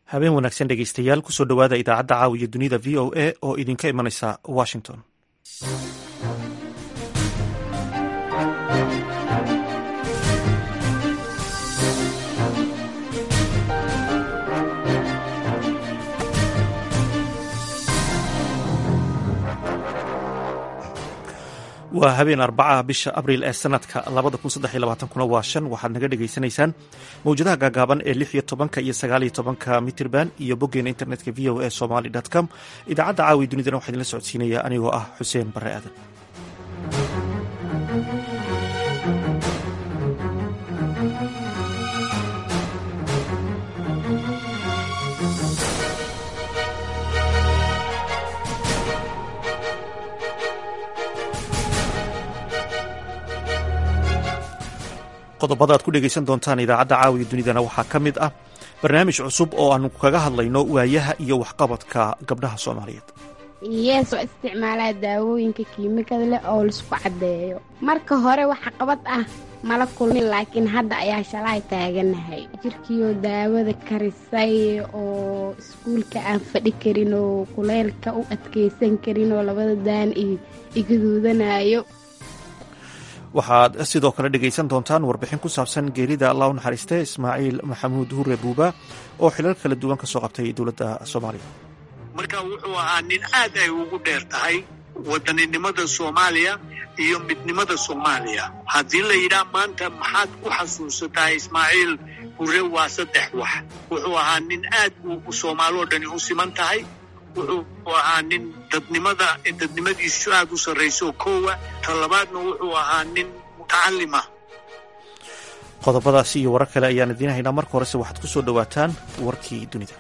habeen wanaagsan dhegeystayaal kusoo dhowaada idaacadda caawiya dunida v o a oo idinka imanaysa washington waa habeen arbacaha bisha abriil ee sanadka kuna waa shan waxaad naga dhegaysanaysaan mawjadaha gaagaaban ee lix iyo tobanka iyo sagaal iyo tobanka mitirban iyo boggeena internetka v o a somali com idaacadda caawi dunidana waxaa idinla socodsiinaya anigoo ah xuseen bare aadan qodobada aad ku dhegaysan doontaan idaacadda caawiya dunidana waxaa ka mid ah barnaamij cusub oo aanu kaga hadlayno waayaha iyo waxqabadka gabdhaha soomaaliyeed yees oo isticmaalaa daawooyinka kiimikada leh oo laisku caddeeyo marka hore waxa qabad ah mala kulmin laakiin hadda ayaa shalay taaganahay jirkiioo daawada karisay oo iskuulka aan fadhi karin oo kuleylka u adkaysan karin oo labada daan igaduudanayo waxaad sidoo kale dhegaysan doontaan warbixin ku saabsan geerida allah u naxariiste ismaaciil maxamuud hure buuba oo xilal kala duwan ka soo qabtay dowladda soomaaliya marka wuxuu ahaa nin aad ay ugu dheer tahay wadaninimada soomaaliya iyo midnimada soomaaliya haddii la yidhaah maanta maxaad ku xasuusataa ismaaciil hure waa saddex wax wuxuu ahaa nin aad u soomaaloo dhani u siman tahay wuxuu ahaa nin dadnimada dadnimadiisu aad u sarrayso koowa ta labaadna wuxuu ahaa nin mutacalima qodobadaasi iyo warar kale ayaan idiin haynaa marka horese waxaad ku soo dhowaataan warkii dunida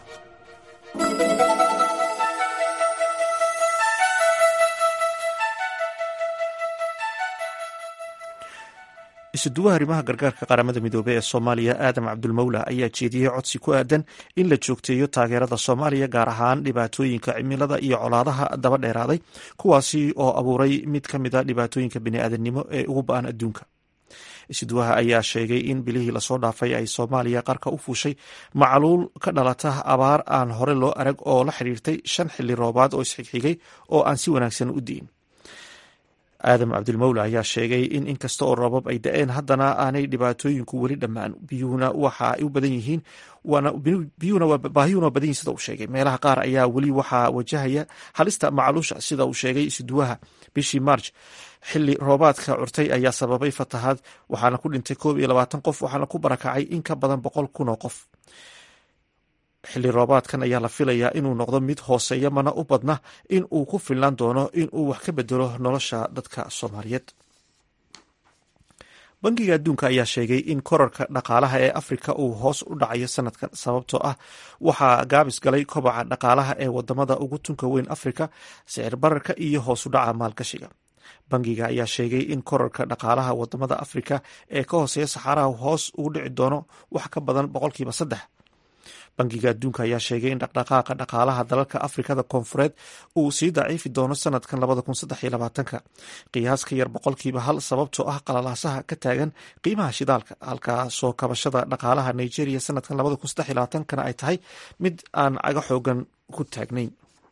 isuduwaha arrimaha gargaarka qaramada midoobey ee soomaaliya aadam cabdulmawla ayaa jeediyey codsi ku aadan in la joogteeyo taageerada soomaaliya gaar ahaan dhibaatooyinka cimilada iyo colaadaha daba dheeraaday kuwaasi oo abuuray mid ka mid a dhibaatooyinka bini'aadanimo ee ugu ba-an adduunka isuduwaha ayaa sheegay in bilihii lasoo dhaafay ay soomaaliya qarka u fuushay macluul ka dhalata abaar aan hore loo arag oo la xidhiirtay shan xilli roobaad oo isxigxigay oo aan si wanaagsan u di'in aadam cabdilmawla ayaa sheegay in inkasta oo roobab ay da-een haddana aanay dhibaatooyinku weli dhammaan biyuhuna waxa ay u badan yihiin baahiyuna waa badan yihin sida uu sheegay meelaha qaar ayaa weli waxaa wajahaya halista macluusha sida uu sheegay isuduwaha bishii march xili roobaadka curtay ayaa sababay fatahaad waxaana ku dhintay koob iyo labaatan qof waxaana ku barakacay in ka badan boqol kun oo qof xilli roobaadkan ayaa la filayaa inuu noqdo mid hooseeya mana u badna in uu ku filnaan doono in uu wax ka bedelo nolosha dadka soomaaliyeed bangiga adduunka ayaa sheegay in korarka dhaqaalaha ee afrika uu hoos u dhacayo sanadkan sababtoo ah waxaa gaabis galay kobaca dhaqaalaha ee wadamada ugu tunka weyn afrika sicir bararka iyo hoos u dhaca maalgashiga bangiga ayaa sheegay in korarka dhaqaalaha wadamada afrika ee ka hooseeya saxaaraha hoos ugu dhici doono wax ka badan boqolkiiba saddex bangiga adduunka ayaa sheegay in dhaqdhaqaaqa dhaqaalaha dalalka afrikada koonfureed uu sii daciifi doono sanadkan ka qiyaas ka yar boqolkiiba hal sababtoo ah qalalaasaha ka taagan qiimaha shidaalka halkaasoo kabashada dhaqaalaha nigeria sanadkan kana ay tahay mid aan caga xoogan ku taagnayn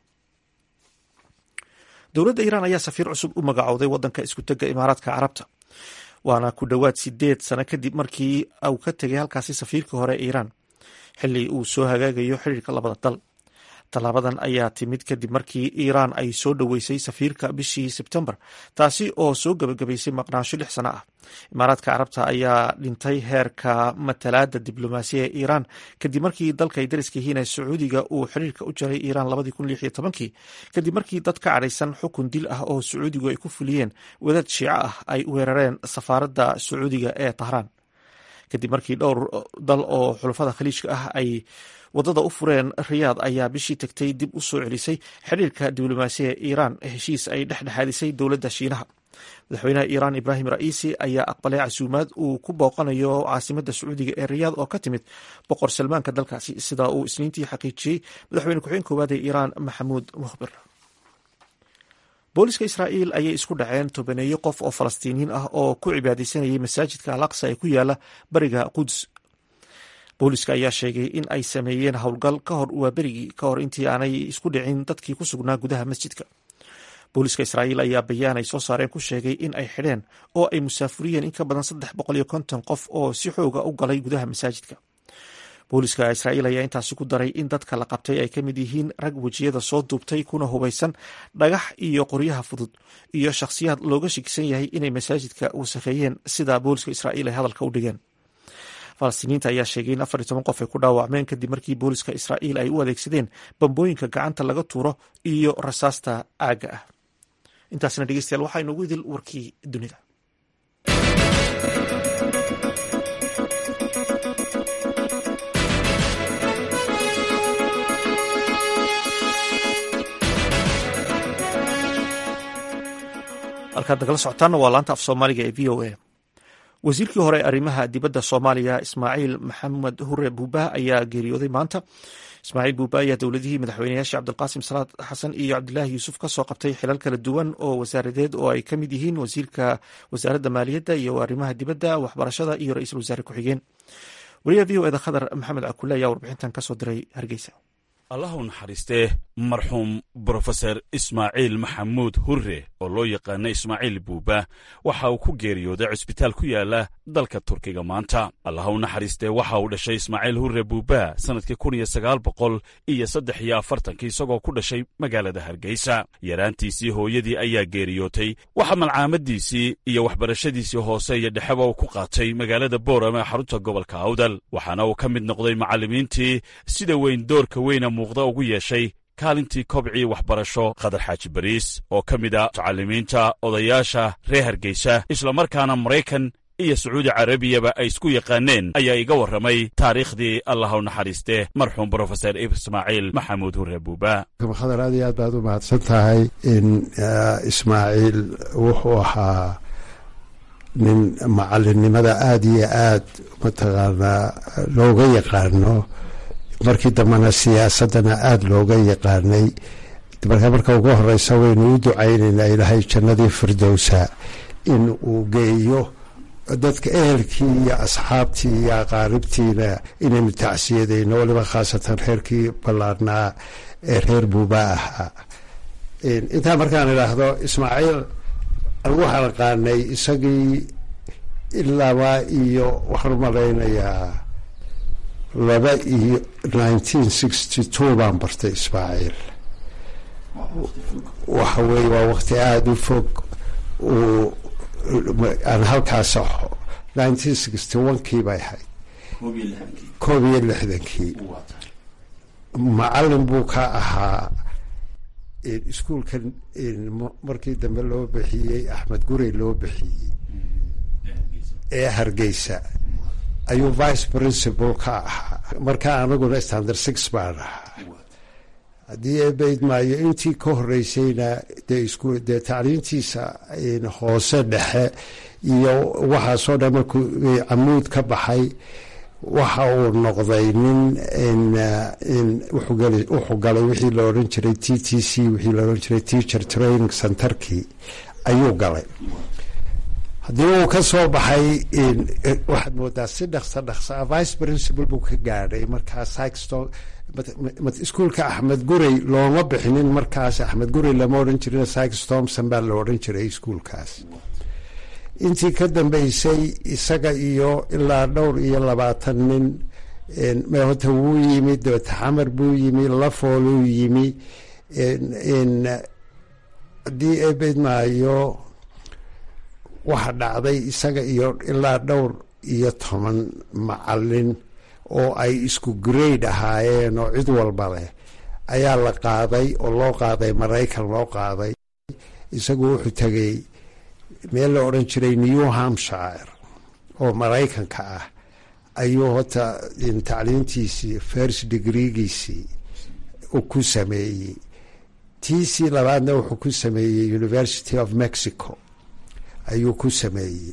dowladda iiraan ayaa safiir cusub u magacowday wadanka iskutega imaaraadka carabta waana ku dhowaad sideed sano kadib markii uu ka tegay halkaasi safiirkii hore ee iiraan xili uu soo hagaagayo xiriirka labada dal tallaabadan ayaa timid kadib markii iiraan ay soo dhoweysay safiirka bishii sebtembar taasi oo soo gebagabaysay maqnaansho lix sano ah imaaraadka carabta ayaa dhintay heerka matalaada diblomaasiya ee iiraan kadib markii dalka ay dariska yihiin ee sacuudiga uu xiriirka u jaray iiraan kadib markii dad ka cadhaysan xukun dil ah oo sacuudigu ay ku fuliyeen wadaad shiico ah ay weerareen safaaradda sacuudiga ee tahraan kadib markii dhowr dal oo xulafada khaliijka ah ay wadada u fureen riyaad ayaa bishii tagtay dib u soo celisay xiriirka diblomaasiya ee iiraan heshiis ay dhexdhexaadisay dowladda shiinaha madaxweynaha iiraan ibraahim ra'iisi ayaa aqbalay casuumaad uu ku booqanayo caasimadda sacuudiga ee riyaad oo ka timid boqor salmaanka dalkaasi sida uu isniintii xaqiijiyey madaxweyne ku-xigeen koowaad ee iiraan maxamuud mukhbir booliska israa'iil ayay isku dhaceen tobaneeyo qof oo falastiiniyiin ah oo ku cibaadaysanayay masaajidka alaqsa ee ku yaala bariga quds booliska ayaa sheegay in ay sameeyeen howlgal ka hor waaberigii ka hor intii aanay isku dhicin dadkii ku sugnaa gudaha masjidka booliska israa'iil ayaa bayaan ay soo saareen ku sheegay in ay xidheen oo ay musaafuriyeen in ka badan saddex boqol iyo konton qof oo si xooga u galay gudaha masaajidka booliska israa'iil ayaa intaasi ku daray in dadka la qabtay ay ka mid yihiin rag wejiyada soo duubtay kuna hubaysan dhagax iyo qoryaha fudud iyo shakhsiyaad looga shikisan yahay inay masaajidka wasakheeyeen sida booliska israa'iil ay hadalka u dhigeen falastiiniinta ayaa sheegay in afar iyo toban qof ay ku dhaawacmeen kadib markii booliska israa'iil ay u adeegsadeen bambooyinka gacanta laga tuuro iyo rasaasta aagga ah intaasna dhegeystayaal waxaa inoogu idil warkii dunida halkaad nagala socotaanna waa laanta af soomaaliga ee v o a wasiirkii hore arrimaha dibadda soomaaliya ismaaciil maxamed hure buuba ayaa geeriyooday maanta ismaaciil buuba ayaa dowladihii madaxweyneyaashii cabdilqaasim salaad xasan iyo cabdilaahi yuusuf ka soo qabtay xilal kala duwan oo wasaaradeed oo ay ka mid yihiin wasiirka wasaaradda maaliyadda iyo arrimaha dibadda waxbarashada iyo ra-iisul wasaare ku-xigeen wariyaha v o eda khadar maxamed cakule ayaa warbixintan kasoo diray hargeysa allah u naxariistee marxuum brofeser ismaaciil maxamuud hurre oo loo yaqaana ismaaciil buuba waxa uu ku geeriyooday cusbitaal ku yaala dalka turkiga maanta allah u naxariistee waxa uu dhashay ismaaciil hurre buuba sannadkii kun iyo sagaal boqol iyo saddex iyo afartankii isagoo ku dhashay magaalada hargeysa yaraantiisii hooyadii ayaa geeriyootay waxa malcaamadiisii iyo waxbarashadiisii hoose iyo dhexeba uu ku qaatay magaalada boorama ee xarunta gobolka awdal waxaana uu ka mid noqday macallimiintii sida weyn doorka weyna muuqda ugu yeeshay kaalintii kobcii waxbarasho khadar xaaji bariis oo ka mid a mutacalimiinta odayaasha reer hargeysa islamarkaana maraykan iyo sacuudi carabiyaba ay isku yaqaaneen ayaa iga warramay taariikhdii allah u naxariistee marxuum brofeser ismaaciil maxamuud hurre buuba khadar aad iyo aad baad u mahadsan tahay in ismaaciil wuxuu ahaa nin macallinnimada aada iyo aad mataqaanaa looga yaqaano markii dambena siyaasadana aada looga yaqaanay marka marka ugu horeysa waynu u ducaynaynaa ilaahay jannadii firdowsa in uu geeyo dadka ehelkii iyo asxaabtii iyo aqaaribtiina inaynu tacsiyadayno waliba khaasatan reerkii ballaarnaa ee reer buuba ahaa intaa markaan idhaahdo ismaaciil anigu waxaan aqaanay isagii ilaaba iyo waxaan u malaynayaa laba iyo nineteen sixty two baan bartay ismaaciil waxa weeye waa wakti aada u fog uu aan halkaas axo nineteen sixty one kii bay ahayd koob iyo lixdankii macalin buu ka ahaa iskuolkan markii dambe loo bixiyey axmed gurey loo bixiyey ee hargeysa ayuu vice principal ka ahaa markaa anaguna standard six baan ahaa haddii eebayd maayo intii ka horeysayna dee isku dee tacliintiisa hoose dhexe iyo waxaasoo dhan markuu camuud ka baxay waxa uu noqday nin wuxuu galay wixii la odhan jiray t t c wixii la odhan jiray teacher training centerkii ayuu galay haddii uu ka soo baxay waxaad moodaa si dhaqsa dhaqsaa vice principal buu ka gaadhay markaa sixton iskuolka axmed gurey looma bixinin markaas axmed gurey lama odhan jirin six thompson baa la odhan jiray iskuolkaas intii ka dambeysay isaga iyo ilaa dhowr iyo labaatan nin mehota wuu yimi dabeta xamar buu yimi lafooluu yimi haddii eebeyd maayo waxa dhacday isaga iyo ilaa dhowr iyo toban macalin oo ay isku grade ahaayeen oo cid walba leh ayaa la qaaday oo loo qaaday maraykan loo qaaday isagu wuxuu tegay meel la odhan jiray new hampshire oo maraykanka ah ayuu hota tacliintiisii first degreegiisii ku sameeyey tiisii labaadna wuxuu ku sameeyey university of mexico ayuu ku sameeyey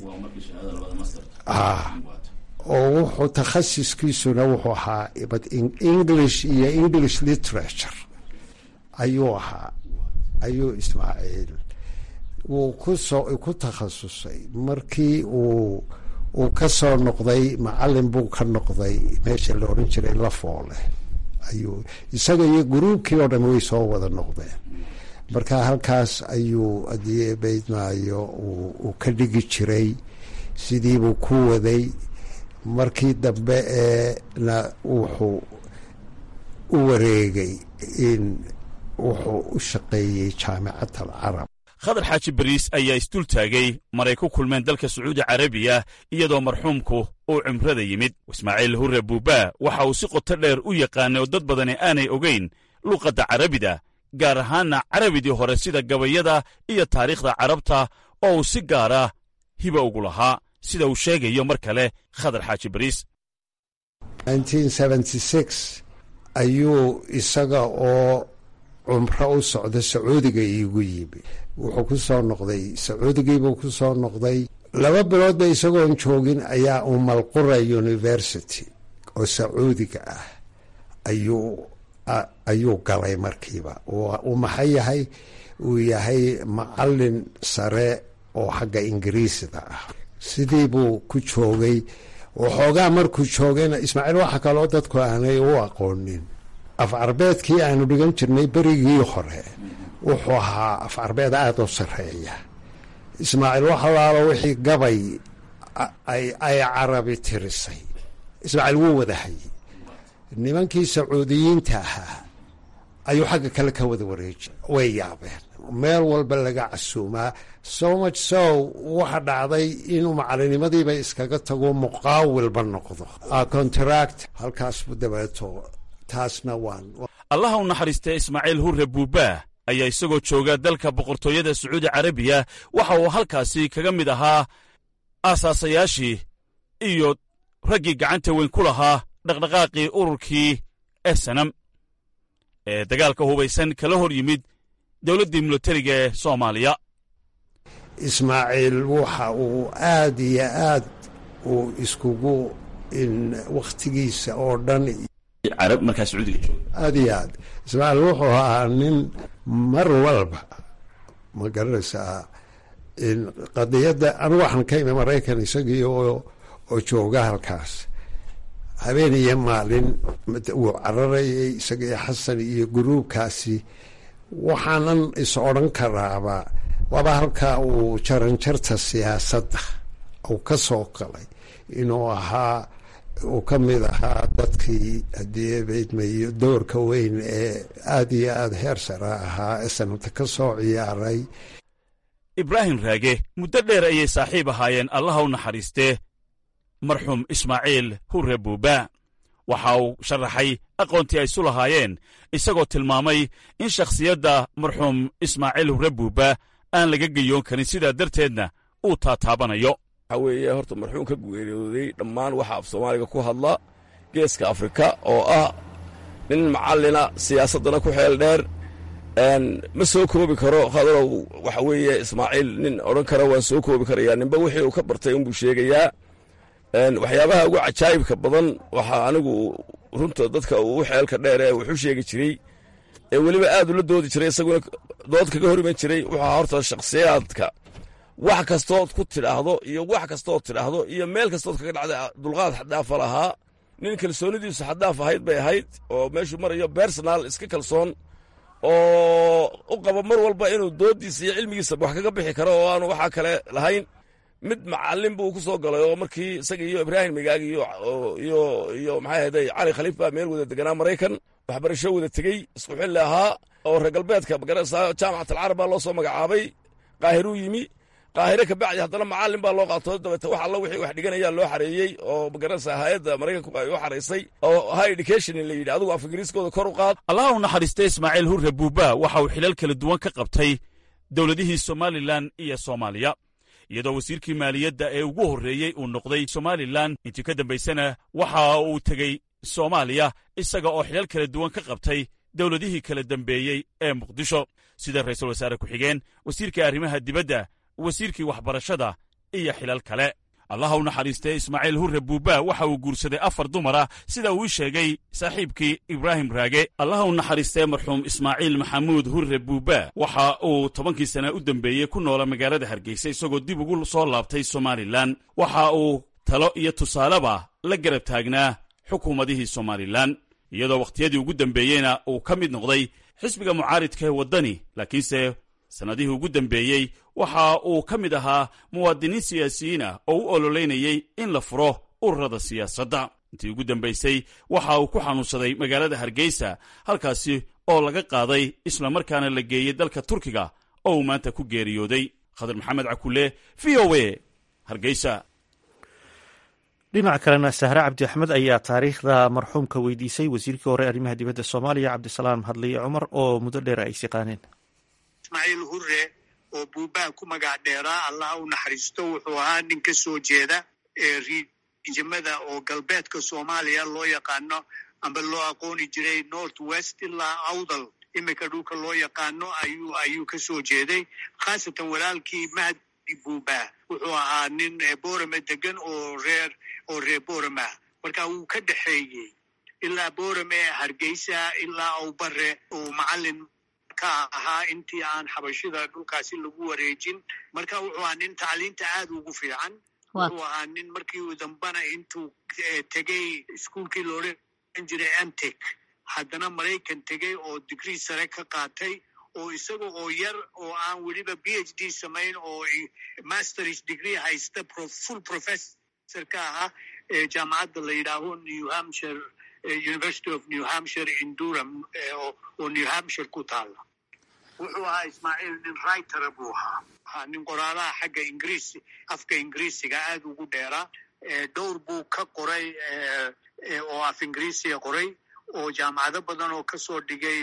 oo wuxuu takhasiskiisuna wuxuu ahaa english iyo english literature ayuu ahaa ayuu ismaaciil wuu kusoo ku takhasusay markii uu uu ka soo noqday macalin buu ka noqday meesha la odhan jiray lafoole ayuu isaga iyo gruubkii oo dhan way soo wada noqdeen marka halkaas ayuu haddii baydmaayo uu ka dhigi jiray sidiibuu ku waday markii dambe ee na wuxuu u wareegay in wuxuu u shaqeeyey jaamicad alcarab khadar xaaji bariis ayaa isdul taagay maray ku kulmeen dalka sacuudi carabiya iyadoo marxuumku uu cimrada yimid ismaaciil hurre buubaa waxa uu si qoto dheer u yaqaanay oo dad badani aanay ogayn luqadda carabida gaar ahaanna carabidii hore sida gabayada iyo taariikhda carabta oo uu si gaara hiba ugu lahaa sida uu sheegayo mar kale khadar xaaji bariis ayuu isaga oo cumro u socda sacuudiga iigu yimi wuxuu ku soo noqday sacuudigiibuu ku soo noqday laba biloodba isagoon joogin ayaa umalqura university oo sacuudiga ah ayuu ayuu galay markiiba uu maxay yahay uu yahay macalin sare oo xagga ingiriisida ah sidii buu ku joogay waxoogaa markuu joogayna ismaaciil waxa kaloo dadku aanay u aqoonin af carbeedkii aanu dhigan jirnay berigii hore wuxuu ahaa af carbeed aada u sareeya ismaaciil waxalaalo wixii gabay ay carabi tirisay ismaaciil wuu wada hayay nimankii sacuudiyiinta ahaa ayuu xagga kale ka wada wareeji way yaabeen meel walba laga casuumaa so much so waxa dhacday inuu macalinimadiiba iskaga tago muqaawilba noqdo contract halkaasbu dabeeto taasna waan allaha u naxariistay ismaaciil hurre buubaa ayaa isagoo jooga dalka boqortooyada sacuudi carabiya waxa uu halkaasi kaga mid ahaa aasaasayaashii iyo raggii gacanta weyn ku lahaa dhaqdhaqaaqii ururkii esanam ee dagaalka hubaysan kala hor yimid dowladdii milatariga ee soomaaliya ismaaciil waxa uu aad iyo aad uu iskugu wakhtigiisa oo dhan carab markaa sacuudiga jooga aad iyo aad ismaaciil wuxuu ahaa nin mar walba ma garanaysaa qadiyadda anigu waxaan ka imi maraykan isagii oo oo jooga halkaas habeen iyo maalin wuu cararayay isaga iyo xasan iyo guruubkaasi waxaanan is odhan karaaba waaba halkaa uu jaranjarta siyaasadda uu ka soo galay inuu ahaa uu ka mid ahaa dadkii haddii baydmayo doorka weyn ee aada iyo aada heer sara ahaa ee sanabta ka soo ciyaaray ibraahim raage muddo dheer ayay saaxiib ahaayeen allaha u naxariistee marxuum ismaaciil hurre buubaa waxa uu sharaxay aqoontii ay isu lahaayeen isagoo tilmaamay in shakhsiyadda marxuum ismaaciil hurre buubaa aan laga geyoon karin sidaa darteedna uu taataabanayo waxaa weeye horta marxuum ka geeriyooday dhammaan waxa af soomaaliga ku hadla geeska afrika oo ah nin macallina siyaasaddana ku xeel dheer ma soo koobi karo khadarow waxa weeye ismaaciil nin odhan kara waan soo koobi karayaa ninba wixii uu ka bartay unbuu sheegayaa waxyaabaha ugu cajaa'ibka badan waxaa anigu runta dadka uu xeelka dheer ee wuxu sheegi jiray ee weliba aad ula doodi jiray isaguna dood kaga hor iman jiray wuxuu ahaa horta shakhsiyaadka wax kastood ku tidhaahdo iyo wax kastood tidhaahdo iyo meel kastood kaga dhacda dulqaad xadaafa lahaa nin kalsoonidiisu xadaaf ahayd bay ahayd oo meeshuu marayo bersonal iska kalsoon oo u qaba mar walba inuu dooddiisa iyo cilmigiisa wax kaga bixi karo oo aanu waxaa kale lahayn mid macallin buu ku soo galay oo markii isaga iyo ibraahim migaag iyo iyo iyo maxay ahayday cali khaliif baa meel wada deganaa maraykan waxbarasho wada tegey isku xilli ahaa oo reer galbeedka magarasa jaamacat alcarab baa loo soo magacaabay qaahiruu yimi qaahire kabacdi haddana macallin baa loo qaato dabeete wax alla wixii wax dhiganayaa loo xareeyey oo magarasa hay-adda maraykanku ay u xaraysay oo high education la yidhi adigu af ingiriiskooda kor u qaad allaha u naxariistay ismaaciil hurre buubaa waxa uu xilal kala duwan ka qabtay dowladihii somalilan iyo soomaaliya iyadoo wasiirkii maaliyadda ee ugu horreeyey uu noqday somalilan intii ka dambaysana waxa uu tegey soomaaliya isaga oo xilal kala duwan ka qabtay dowladihii kala dambeeyey ee muqdisho sida ra'iisul wasaare ku-xigeen wasiirkii arrimaha dibadda wasiirkii waxbarashada iyo xilal kale allaha u naxariistay ismaaciil hurre buubaa waxa uu guursaday afar dumara sida uu ii sheegay saaxiibkii ibraahim raage allaha u naxariistay marxuum ismaaciil maxamuud hurre buubaa waxa uu tobankii sana u dembeeyey ku noola magaalada hargeysa isagoo dib ugu soo laabtay somalilan waxa uu talo iyo tusaaleba la garab taagnaa xukuumadihii somalilan iyadoo wakhtiyadii ugu dambeeyeyna uu ka mid noqday xisbiga mucaaridka ee waddani laakiinse sannadihii ugu dambeeyey waxa uu ka mid ahaa muwaadiniin siyaasiyiin ah oo u ololeynayey in la furo ururada siyaasadda intii ugu dambaysay waxa uu ku xanuunsaday magaalada hargeysa halkaasi oo laga qaaday islamarkaana la geeyey dalka turkiga oo uu maanta ku geeriyooday khadar maxamed cakulle v o a hargeysa dhinaca kalena sahre cabdi axmed ayaa taariikhda marxuumka weydiisay wasiirkii hore arrimaha dibadda soomaaliya cabdisalaam hadliye cumar oo muddo dheer ay siqaaneen ismaaciil hure oo buubaha ku magac dheeraa allah u naxariisto wuxuu ahaa nin ka soo jeeda ee riijimada oo galbeedka soomaaliya loo yaqaano amba loo aqooni jiray north west ilaa awdal iminka dhulka loo yaqaano ayuu ayuu ka soo jeeday khaasatan walaalkii mahdi buuba wuxuu ahaa nin borame degan oo reer oo reer borama marka wuu ka dhexeeyey ilaa borame hargeysa ilaa awbare oo macalin ka ahaa intii aan xabashida dhulkaasi lagu wareejin marka wuxuu ahaa nin tacliinta aad ugu fiican wuxuu ahaa nin markii uu dambana intuu tegey iskuolkii loodhan jiray amtek haddana maraykan tegey oo digrii sare ka qaatay oo isaga oo yar oo aan weliba b h d samayn oo masters degree haysta full professor ka ahaa jaamacadda la yidhaaho new hampshire university of new hampshire in durham oo new hampshire ku taala wuxuu ahaa ismaaciil nin writera buu ahaa ahaa nin qoraalaha xagga ingiriis afka ingiriisiga aad ugu dheeraa dhowr buu ka qoray oo af ingiriisiga qoray oo jaamacado badan oo kasoo dhigay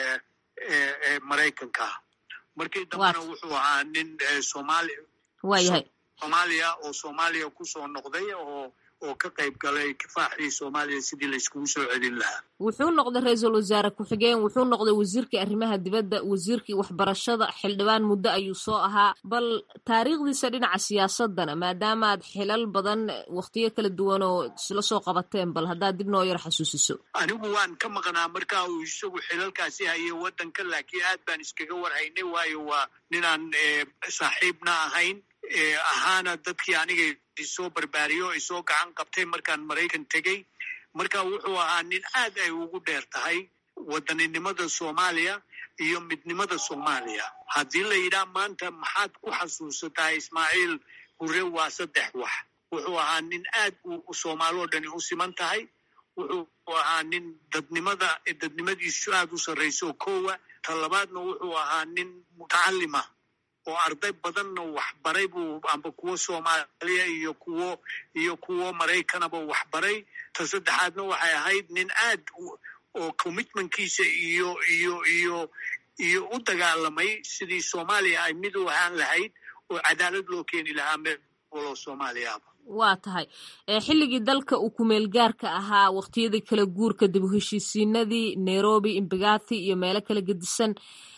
maraykanka markii dambena wuxuu ahaa nin somaali waayahay soomaaliya oo soomaaliya kusoo noqday oo oo ka qayb galay kifaaxii soomaaliya sidii layskugu soo celin lahaa wuxuu noqday ra-iisul wasaare ku-xigeen wuxuu noqday wasiirkii arrimaha dibadda wasiirkii waxbarashada xildhibaan muddo ayuu soo ahaa bal taariikhdiisa dhinaca siyaasadana maadaamaad xilal badan wakhtiyo kala duwan oo isla soo qabateen bal haddaad dib noo yar xasuusiso anigu waan ka maqnaa markaa uu isagu xilalkaasi hayay waddanka laakiin aad baan iskaga warhaynay waayo waa ninaan saaxiibna ahayn ahaana dadkii aniga isoo barbaariyo isoo gacan qabtay markaan maraykan tegey marka wuxuu ahaa nin aad ay ugu dheer tahay wadaninimada soomaaliya iyo midnimada soomaaliya haddii la yidhaha maanta maxaad ku xasuusataa ismaaciil hure waa saddex wax wuxuu ahaa nin aad u soomaaloo dhani u siman tahay wuxuu ahaa nin dadnimada dadnimadiisu aad u sarrayso kowa ta labaadna wuxuu ahaa nin mutacalima oo arday badanna waxbaray buu amba kuwo soomaaliya iyo kuwo iyo kuwo maraykanaba waxbaray ta saddexaadna waxay ahayd nin aad oo commitmentkiisa iyo iyo iyo iyo u dagaalamay sidii soomaaliya ay mid u ahaan lahayd oo cadaalad loo keeni lahaa meel waloo soomaaliyaaba waa tahay xilligii dalka uu kumeel gaarka ahaa waqtiyadii kala guurka dib u heshiisiinadii nairobi imbagathi iyo meelo kala gedisan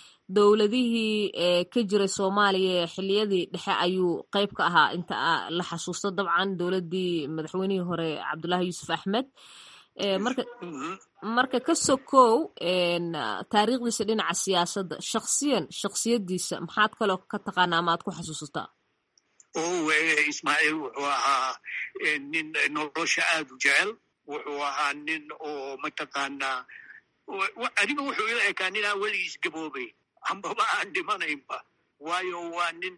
dowladihii ka jiray soomaaliya xiliyadii dhexe ayuu qeyb ka ahaa inta la xasuusto dabcan dowladdii madaxweynihii hore cabdullaahi yuusuf axmed marka marka ka sokow taariikhdiisa dhinaca siyaasadda shaksiyan shaksiyadiisa maxaad kaloo ka taqaanaa ama aad ku xasuusataa o ismaaciil wuxuu ahaa nin nolosha aad u jecel wuxuu ahaa nin oo mataqaanaa adiga wuxuu ila ekaa nin aan weligiis gaboobay ambaba aan dhimanaynba waayo waa nin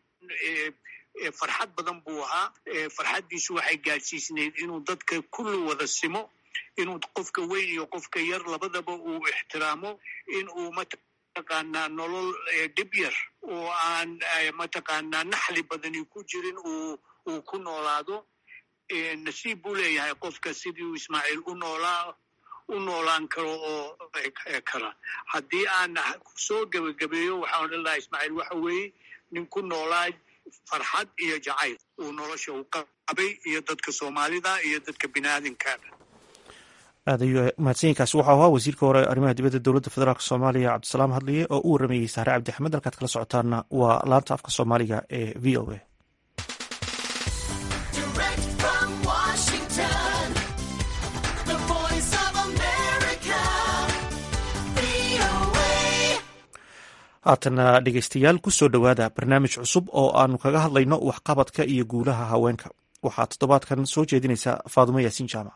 farxad badan buu ahaa farxaddiisu waxay gaadhsiisnayd inuu dadka kulli wada simo inuu qofka weyn iyo qofka yar labadaba uu ixtiraamo in uu mataqaanaa nolol dhib yar oo aan mataqaanaa naxli badani ku jirin uu uu ku noolaado nasiib buu leeyahay qofka sidii uu ismaaciil u noolaa u noolaan karo oo kara haddii aan soo gebagabeeyo waxaan odhan lahaa ismaaciil waxa weeye nin ku noolaa farxad iyo jacayl uu nolosha u qabay iyo dadka soomaalida iyo dadka biniaadinkaana aad ayuu mahadsanyiinkaasi waxau ahaa wasiirka hore arrimaha dibadda dowladda federaalk soomaaliya cabdisalaam hadliye oo u waramayey saare cabdi axmed halkaad kala socotaana waa laanta afka soomaaliga ee v o a haatana dhegeystayaal ku soo dhowaada barnaamij cusub oo aanu kaga hadlayno waxqabadka iyo guulaha haweenka waxaa toddobaadkan soo jeedinaysa faadumo yaasiin jaamac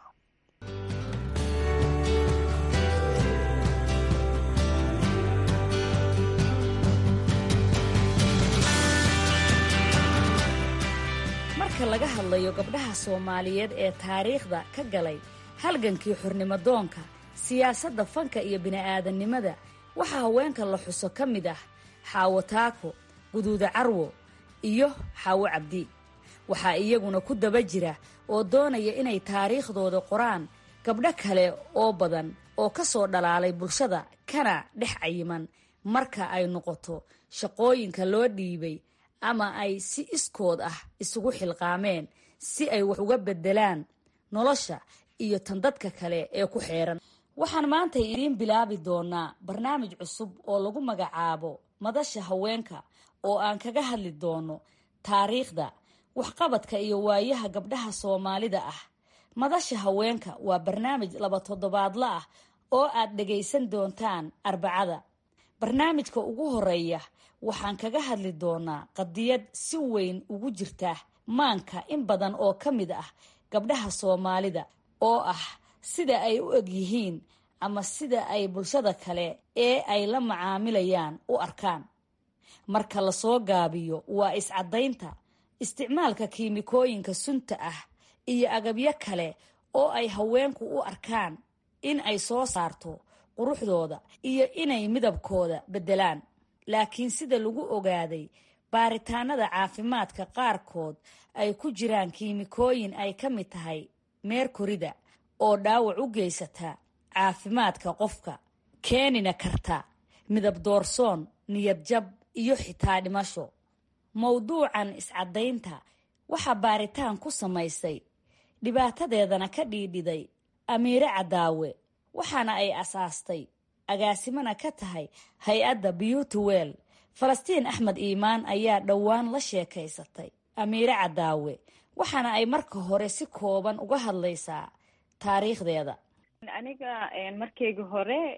marka laga hadlayo gabdhaha soomaaliyeed ee taariikhda ka galay halgankii xornimodoonka siyaasadda fanka iyo bini'aadannimada waxaa haweenka la xuso ka mid ah xaawo taako guduuda carwo iyo xaawo cabdi waxaa iyaguna ku daba jira oo doonaya inay taariikhdooda qoraan gabdho kale oo badan oo ka soo dhalaalay bulshada kana dhex cayiman marka ay noqoto shaqooyinka loo dhiibay ama ay si iskood ah isugu xilqaameen si ay wax uga beddelaan nolosha iyo tan dadka kale ee ku xeeran waxaan maanta idiin bilaabi doonaa barnaamij cusub oo lagu magacaabo madasha haweenka oo aan kaga hadli doono taariikhda waxqabadka iyo waayaha gabdhaha soomaalida ah madasha haweenka waa barnaamij laba toddobaadla ah oo aad dhegaysan doontaan arbacada barnaamijka ugu horeeya waxaan kaga hadli doonaa qadiyad si weyn ugu jirta maanka in badan oo ka mid ah gabdhaha soomaalida oo ah sida ay u eg yihiin ama sida ay bulshada kale ee ay la macaamilayaan u arkaan marka lasoo gaabiyo waa iscadaynta isticmaalka kiimikooyinka sunta ah iyo agabyo kale oo ay haweenku u arkaan in ay soo saarto quruxdooda iyo inay midabkooda beddelaan laakiin sida lagu ogaaday baaritaanada caafimaadka qaarkood ay ku jiraan kiimikooyin ay ka mid tahay meerkorida oo dhaawac u geysata caafimaadka qofka keenina karta midab doorsoon niyad jab iyo xitaa dhimasho mowduucan iscadaynta waxaa baaritaan ku samaysay dhibaatadeedana ka dhiidhiday amiire cadaawe waxaana ay asaastay agaasimana ka tahay hay-adda beauty well falastiin axmed iimaan ayaa dhowaan la sheekaysatay amiire cadaawe waxaana ay marka hore si kooban uga hadlaysaa taariikhdeeda aniga markeyga hore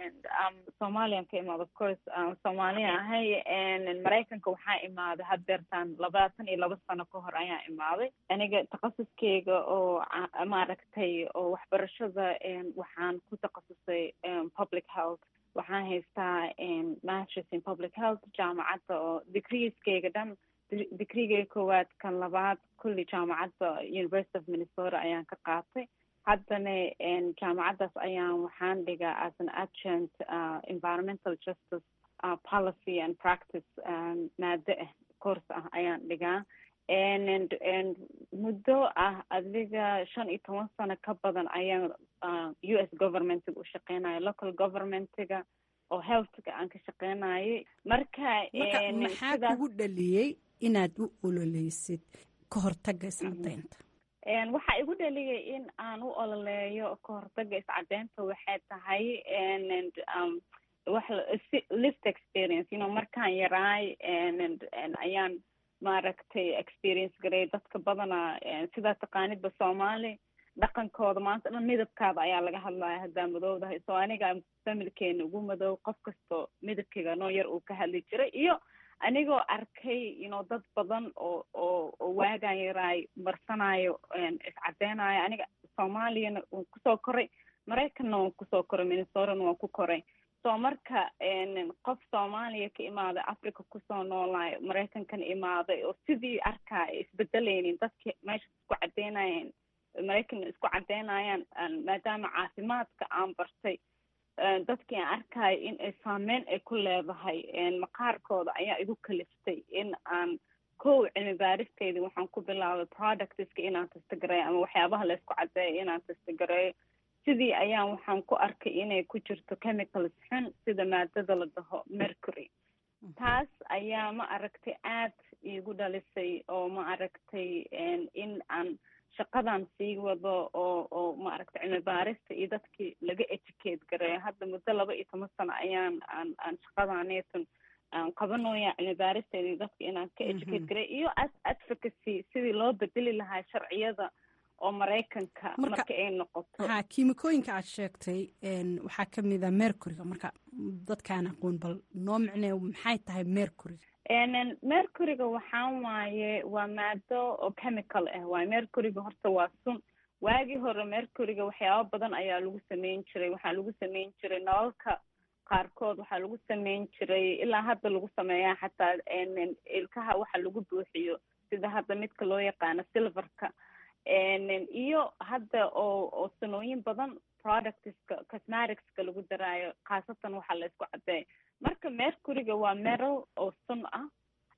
somalian ka imaad of course soomaaliya ahay maraykanka waxaa imaaday haddeertaan labaatan iyo laba sano ka hor ayaa imaaday aniga takhasuskeyga oo maaragtay oo waxbarashada waxaan ku takhasusay public health waxaan haystaa masters in public health jaamacadda oo degreeskeyga dhan degreegeyga koowaad kan labaad kulli jaamacadda university of minnesota ayaan ka qaatay haddana jaamacaddaas ayaan waxaan dhigaa as an adjunct environmental justice policy and practice maado ah course ah ayaan dhigaa muddo ah adiga shan iyo toban sano ka badan ayaan u s governmentiga u shaqeynaya local governmentiga oo healthka aan ka shaqeynayay marka maxaa kugu dhaliyey inaad u ololeysid ka hortaga iscadaynta waxaa igu dhaliyay in aan u ololeeyo ka hortaga iscadeynta waxay tahay wax list experience you know markaan yaraay ayaan maaragtay experience garay dadka badana sidaa taqaanidba soomaali dhaqankooda maanta dhan midabkaada ayaa laga hadlaya haddaa madowdahay so aniga familkeena ugu madow qof kastoo midabkeyga noo yar uu ka hadli jiray iyo anigoo arkay you know dad badan oo oo oo waagaan yaraay marsanayo iscadeynayo aniga soomaaliyana waan kusoo koray maraykanna waan kusoo koray minnesotana waan ku koray so marka qof soomaaliya ka imaaday africa kusoo noolaayo maraykankana imaaday oo sidii arkaa isbedeleynin dadki meesha isku cadeynayeen maraykan isku cadeynayaan maadaama caafimaadka aan bartay dadkii aan arkayo in ay saameyn ay ku leedahay maqaarkooda ayaa igu kaliftay in aan kow cilmi baaristeydii waxaan ku bilaabay productska inaan testagareeyo ama waxyaabaha laysku cadeeyo inaan testagareeyo sidii ayaan waxaan ku arkay inay ku jirto chemicals xun sida maadada la dhaho mercury taas ayaa ma aragtay aad iigu dhalisay oo ma aragtay in aan shaqadan sii wado oo oo maaragtay cilmi baarista iyo dadkii laga educate gareeyo hadda muddo laba iyo toban sano ayaan aan aan shaqadaneetan aan qabanooya cilmi baaristeeda iyo dadka inaan ka educate gareeyo iyo advocacy sidii loo bedeli lahaa sharciyada oo maraykanka marka ay noqoto ha kiimikooyinka aad sheegtay waxaa ka mid a mercuryga marka dadkaan aqoon bal noo micnee maxay tahay mercuryga mercuryga waxaa waaye waa maado oo chemical ah waaye mercuryga horta waa sun waagii hore mercuryga waxyaaba badan ayaa lagu sameyn jiray waxaa lagu sameyn jiray nalalka qaarkood waxaa lagu sameyn jiray ilaa hadda lagu sameeyaa xataa ilkaha waxa lagu buuxiyo sida hadda midka loo yaqaano silverka iyo hadda oo oo sanooyin badan productska cosmeticska lagu daraayo khaasatan waxaa la isku cadeeya marka mercuryga waa meral oo sun ah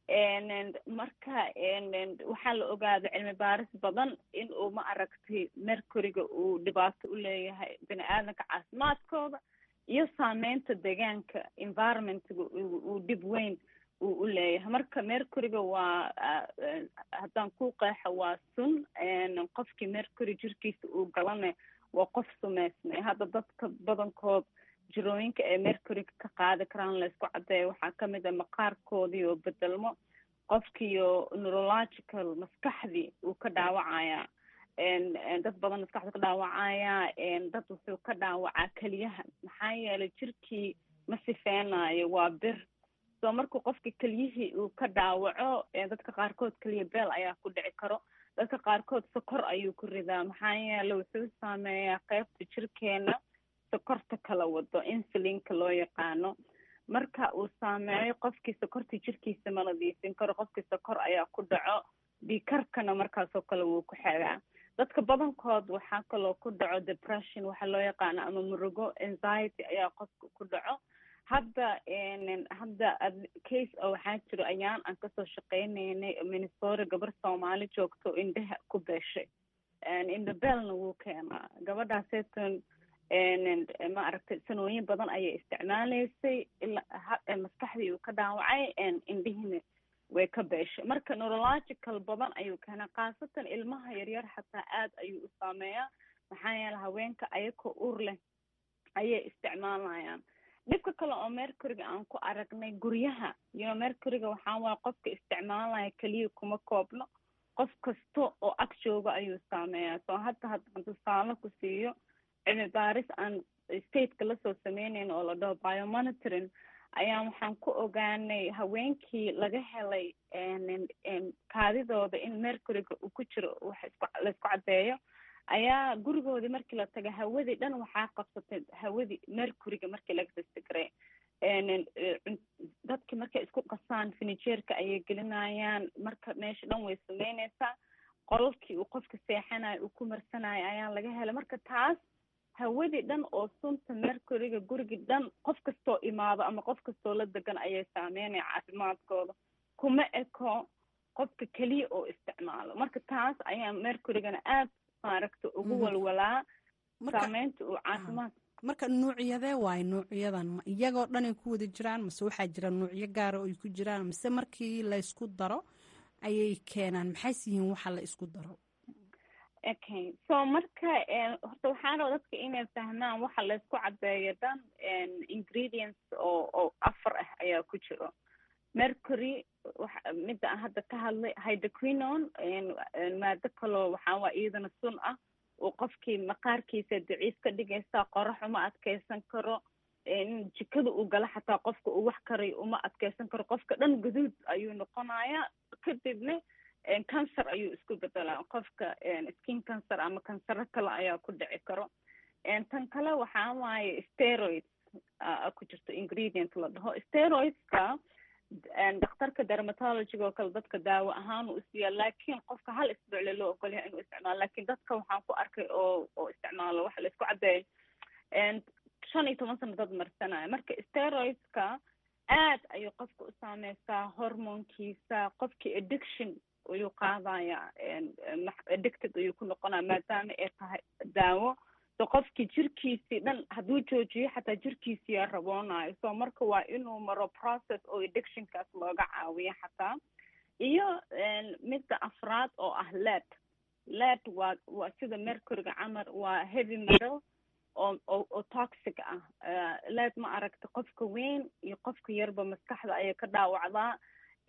marka waxaa la ogaada cilmi baaris badan in uu ma aragtay mercuryga uu dhibaato u leeyahay bini aadamka caafimaadkooda iyo saameynta deegaanka environmentga uu dhib weyn uu u leeyahay marka mercuryga waa haddaan ku qeexo waa sun qofkii mercury jirkiisa uu galana waa qof sumeysmay hadda dadka badankood jirooyinka ee mercuryga ka qaadi karaan laysku cadeeya waxaa kamid a maqaarkoodii oo bedelmo qofkiiyo neurological maskaxdii uu ka dhaawacaya dad badan maskaxdu ka dhaawacaya dad wuxuu ka dhaawacaa keliyaha maxaa yeelay jirkii ma sifeynayo waa bir so markuu qofka keliyihii uu ka dhaawaco dadka qaarkood keliya beel ayaa ku dhici karo dadka qaarkood sokor ayuu ku ridaa maxaa yeele wuxuu saameeyaa qeybta jirkeena sokorta kala wado insulinka loo yaqaano marka uu saameeyo qofkii sokortii jirkiisa ma nadiifin karo qofkii sokor ayaa ku dhaco dhiikarkana markaasoo kale wuu ku xegaa dadka badankood waxaa kaloo ku dhaco depression waxaa loo yaqaano ama murugo anxiety ayaa qofka ku dhaco hadda hadda case oo waxaa jiro ayaan aan kasoo shaqeyneynay minnesota gabar soomaali joogto indhaha ku beeshay indhabelna wuu keenaa gabadhaaseeton ma aragtay sanooyin badan ayay isticmaaleysay ilaa maskaxdii uu ka dhaawacay indhihiina way ka beeshay marka neurological badan ayuu keenaa khaasatan ilmaha yaryar xataa aad ayuu u saameeyaa maxaa yeele haweenka ayakoo ur leh ayay isticmaalayaan dhibka kale oo mercuryga aan ku aragnay guryaha yo mercuryga waxaa waaya qofka isticmaalaya keliya kuma koobno qof kasta oo ag jooga ayuu saameeyaa soo hadda haddaan tusaale ku siiyo cilmi baaris aan stateka lasoo sameyneyn oo la dhaho biomonitoring ayaa waxaan ku ogaanay haweenkii laga helay kaadidooda in mercuryga uu ku jiro wax isku laisku caddeeyo ayaa gurigoodii markii la taga hawadii dhan waxaa qabsatay hawadii mercuryga markii laga testigaray dadki markay isku qasaan finijeerka ayay gelinayaan marka meesha dhan way sameyneysaa qololkii uu qofka seexanayo uu ku marsanayo ayaa laga helay marka taas hawadii dhan oo sunta mercuryga gurigii dhan qof kastoo imaado ama qof kastoo la degan ayay saameynaya caafimaadkooda kuma eko qofka keliya oo isticmaalo marka taas ayaa mercurygana aad maaragta ugu walwalaa saameynta uu caafimaad marka nuucyadee waayo nuucyadan ma iyagoo dhanay ku wada jiraan mase waxaa jira nuucyo gaara oo ay ku jiraan mase markii la ysku daro ayay keenaan maxays yihiin waxa la isku daro okay so marka horta waxaa raba dadka inay fahmaan waxa laysku cadeeyo dhan ingredients oo oo afar ah ayaa ku jiro mercury midda aan hadda ka hadlay hydroquinon maado kaloo waxaa waa iyadana sun ah uu qofkii maqaarkiisa daciif ka dhigaysa qorax uma adkeysan karo jikada uu gala xataa qofka uu wax karayo uma adkeysan karo qofka dhan guduud ayuu noqonayaa kadibna cancer ayuu isku bedelaa qofka skin cancer ama kansaro kale ayaa ku dhici karo tan kale waxaa waaye steroids ku jirto ingredient la dhaho steroidska dhakhtarka dermatologyga oo kale dadka daawo ahaan uu isiiyaa laakiin qofka hal isbuucle loo ogolyahay inuu isticmaalo lakin dadka waxaan ku arkay oo oo isticmaalo waxa la isku cadeeyo shan iyo toban sano dad marsanaya marka steroidska aad ayuu qofka u saameysaa hormonkiisa qofkii addiction ayuu qaadaya addicted ayuu ku noqonaya maadaama ay tahay daawo so qofkii jirkiisii dhan hadduu joojiyo xataa jirkiisiyaa raboonayo so marka waa inuu maro process oo addictionkaas looga caawiyo xataa iyo midda afraad oo ah led led waa waa sida mercuryga camal waa heavy metal oo oo oo toxic ah led ma aragta qofka weyn iyo qofka yarba maskaxda ayay ka dhaawacdaa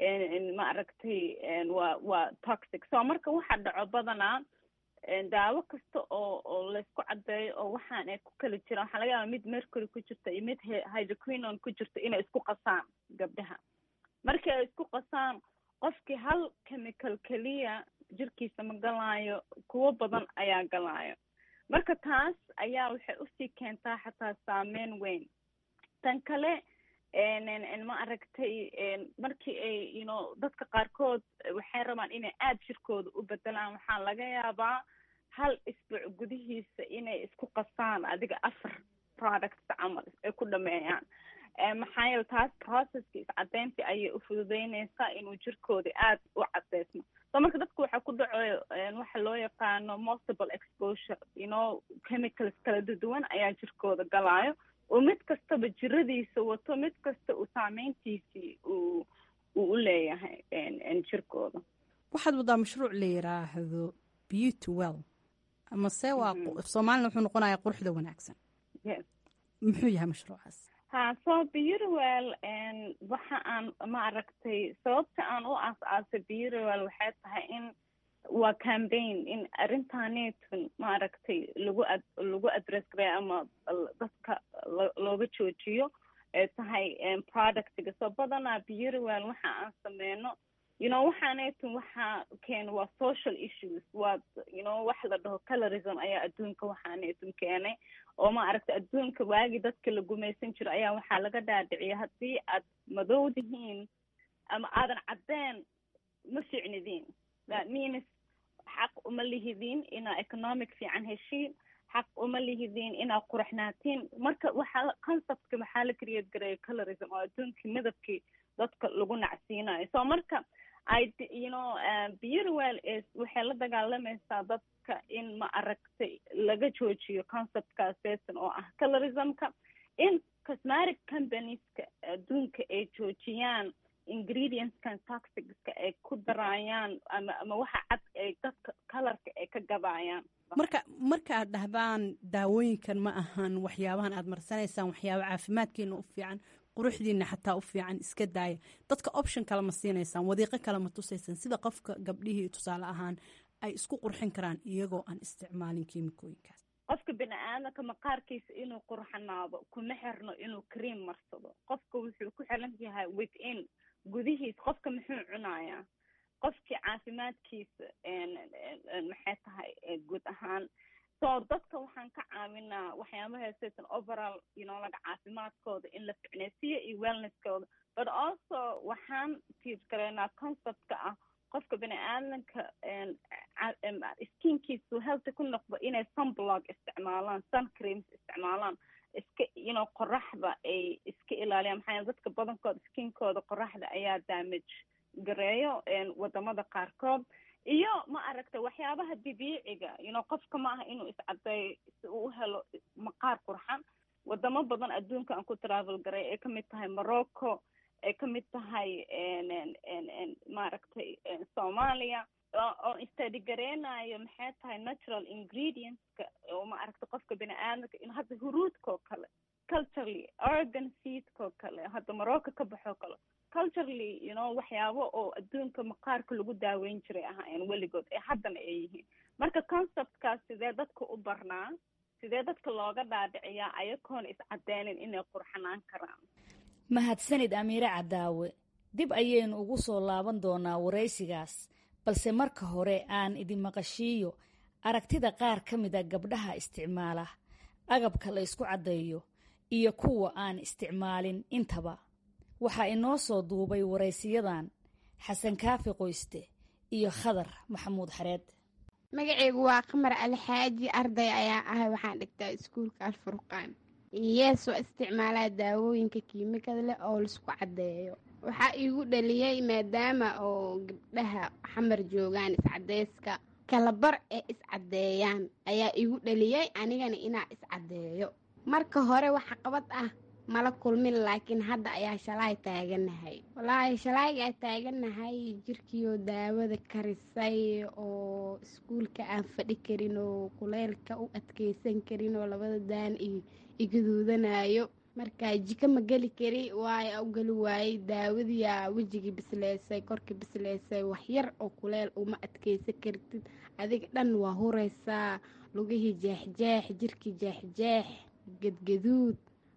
ma aragtay waa waa toxic so marka waxa dhaco badanaa daawo kasta oo oo laysku cadeeyo oo waxaan ay ku kala jiraan waxaa laga yaaba mid mercury ku jirta iyo mid hydroquinon ku jirta inay isku qasaan gabdhaha markii ay isku qasaan qofkii hal chemical keliya jirkiisa ma galaayo kuwo badan ayaa galaayo marka taas ayaa waxay usii keentaa xataa saameyn weyn tan kale ma aragtay markii ay you know dadka qaarkood waxay rabaan inay aada jirkooda u bedelaan waxaa laga yaabaa hal isbuuc gudihiisa inay isku qasaan adiga afar products camal ay ku dhameeyaan maxaa yeele taas processka iscadeyntii ayay u fududeyneysaa inuu jirkooda aada u cadeysmo so marka dadku waxaa ku dhaco waxa loo yaqaano multiple exposure you know chemicals kala duwan ayaa jirkooda galaayo oo mid kastaba jiradiisa wato mid kasta uu saameyntiisii uu uu u leeyahay jirkooda waxaad wadaa mashruuc la yiraahdo beauty well amase waa soomaalina wuxuu noqonayaa quruxda wanaagsan yes muxuu yahay mashruucaas ha so beautywell waxa aan ma aragtay sababta aan u aas-aasay beautywell waxay tahay in waa campaign in arrintaanetun ma aragtay lagu ad lagu address gareeyo ama dadka looga joojiyo ee tahay productiga so badanaa beautywell waxa aan sameyno you know waxaanetun waxaa keena waa social issues waa you know wax la dhaho colorism ayaa adduunka waxaanetun keenay oo ma aragtay adduunka waagii dadka la gumaysan jiro ayaa waxaa laga dhaadhiciya haddii aad madowdihiin ama aadan caddeen ma ficnidiin that means xaq uma lihidiin inaa economic fiican heshiin xaq uma lihidiin inaa quraxnaatiin marka waxaa conceptka waxaa la create gareeya colorism oo adduunkii midabkii dadka lagu nacsiinayo so marka i you know beautywell is waxay la dagaalamaysaa dadka in ma aragtay laga joojiyo conceptkaaseetan oo ah colorismka in cosmatic companieska adduunka ay joojiyaan ingredientskan toxicska ay ku daraayaan ama ama waxa cad ay dadka colorka ay ka gabaayaan marka marka aad dhahdaan daawooyinkan ma ahan waxyaabahan aad marsanaysaan waxyaaba caafimaadkeena u fiican quruxdiina xataa u fiican iska daaya dadka option kale ma siinaysaan wadiiqo kale ma tusaysaan sida qofka gabdhihii tusaale ahaan ay isku qurxin karaan iyagoo aan isticmaalin kiimikooyinkaas qofka bini aadamka maqaarkiisa inuu qurxanaado kuma xirno inuu cream marsado qofka wuxuu ku xiran yahay within gudihiis qofka muxuu cunayaa qofkii caafimaadkiisa maxay tahay guud ahaan so dadka waxaan ka caawinaa waxyaabaha satan overall you know laga caafimaadkooda in la ficnaysiiyo iyo wellnesskooda but also waxaan tiir gareynaa conceptka ah qofka bini aadamka skinkiisu healthy ku noqdo inay sunblog isticmaalaan sun creams isticmaalaan iska you know qoraxda ay iska ilaaliyaan maxaa dadka badankooda skinkooda qoraxda ayaa damage gareeyo wadamada qaarkood iyo ma aragta waxyaabaha dabiiciga you know qofka ma aha inuu iscadeeyo si uu u helo maqaar qurxan wadamo badan adduunka aan ku travel garay ay kamid tahay morocco ay kamid tahay maaragtay soomaaliya oo istadi gareynayo maxay tahay natural ingredientska oo ma aragta qofka bini aadamka in hadda huruudkao kale culturally organ seedkao kale hadda morocco ka baxoo kale culturally you know waxyaabo oo adduunka maqaarka lagu daaweyn jiray ahaayeen weligood ee haddana ay yihiin marka conceptkaas sidee dadka u barnaa sidee dadka looga dhaadhiciyaa ayagoona iscadeynin inay qurxanaan karaan mahadsanid amiire cadaawe dib ayaynu ugu soo laaban doonaa waraysigaas balse marka hore aan idin maqashiiyo aragtida qaar ka mida gabdhaha isticmaala agabka la ysku caddeeyo iyo kuwa aan isticmaalin intaba waxaa inoo soo duubay waraysiyadan xasan kaafi qoyste iyo khadar maxamuud xareed magaceygu waa qamar alxaaji arday ayaa ahay waxaan dhigtaa iskuulka alfurqaan yees waa isticmaalaa daawooyinka kiimikada leh oo laisku caddeeyo waxaa iigu dhaliyey maadaama oo gabdhaha xamar joogaan iscadeyska kalabar ee iscaddeeyaan ayaa iigu dhaliyey anigana inaa iscaddeeyo marka hore waxa qabad ah mala kulmin laakiin hadda ayaa shalaay taaganahay walaahi shalaaygaa taaganahay jirkiioo daawada karisay oo iskuulka aan fadhi karin oo kuleylka u adkeysan karin oo labada daan igaduudanayo markaa jiko ma geli kari waayo u geli waayey daawadiyaa wejigii bisleysay korkii bisleysay waxyar oo kuleel uma adkeysan kartid adiga dhan waa hureysaa lugihii jeexjeex jirkii jeexjeex gadgaduud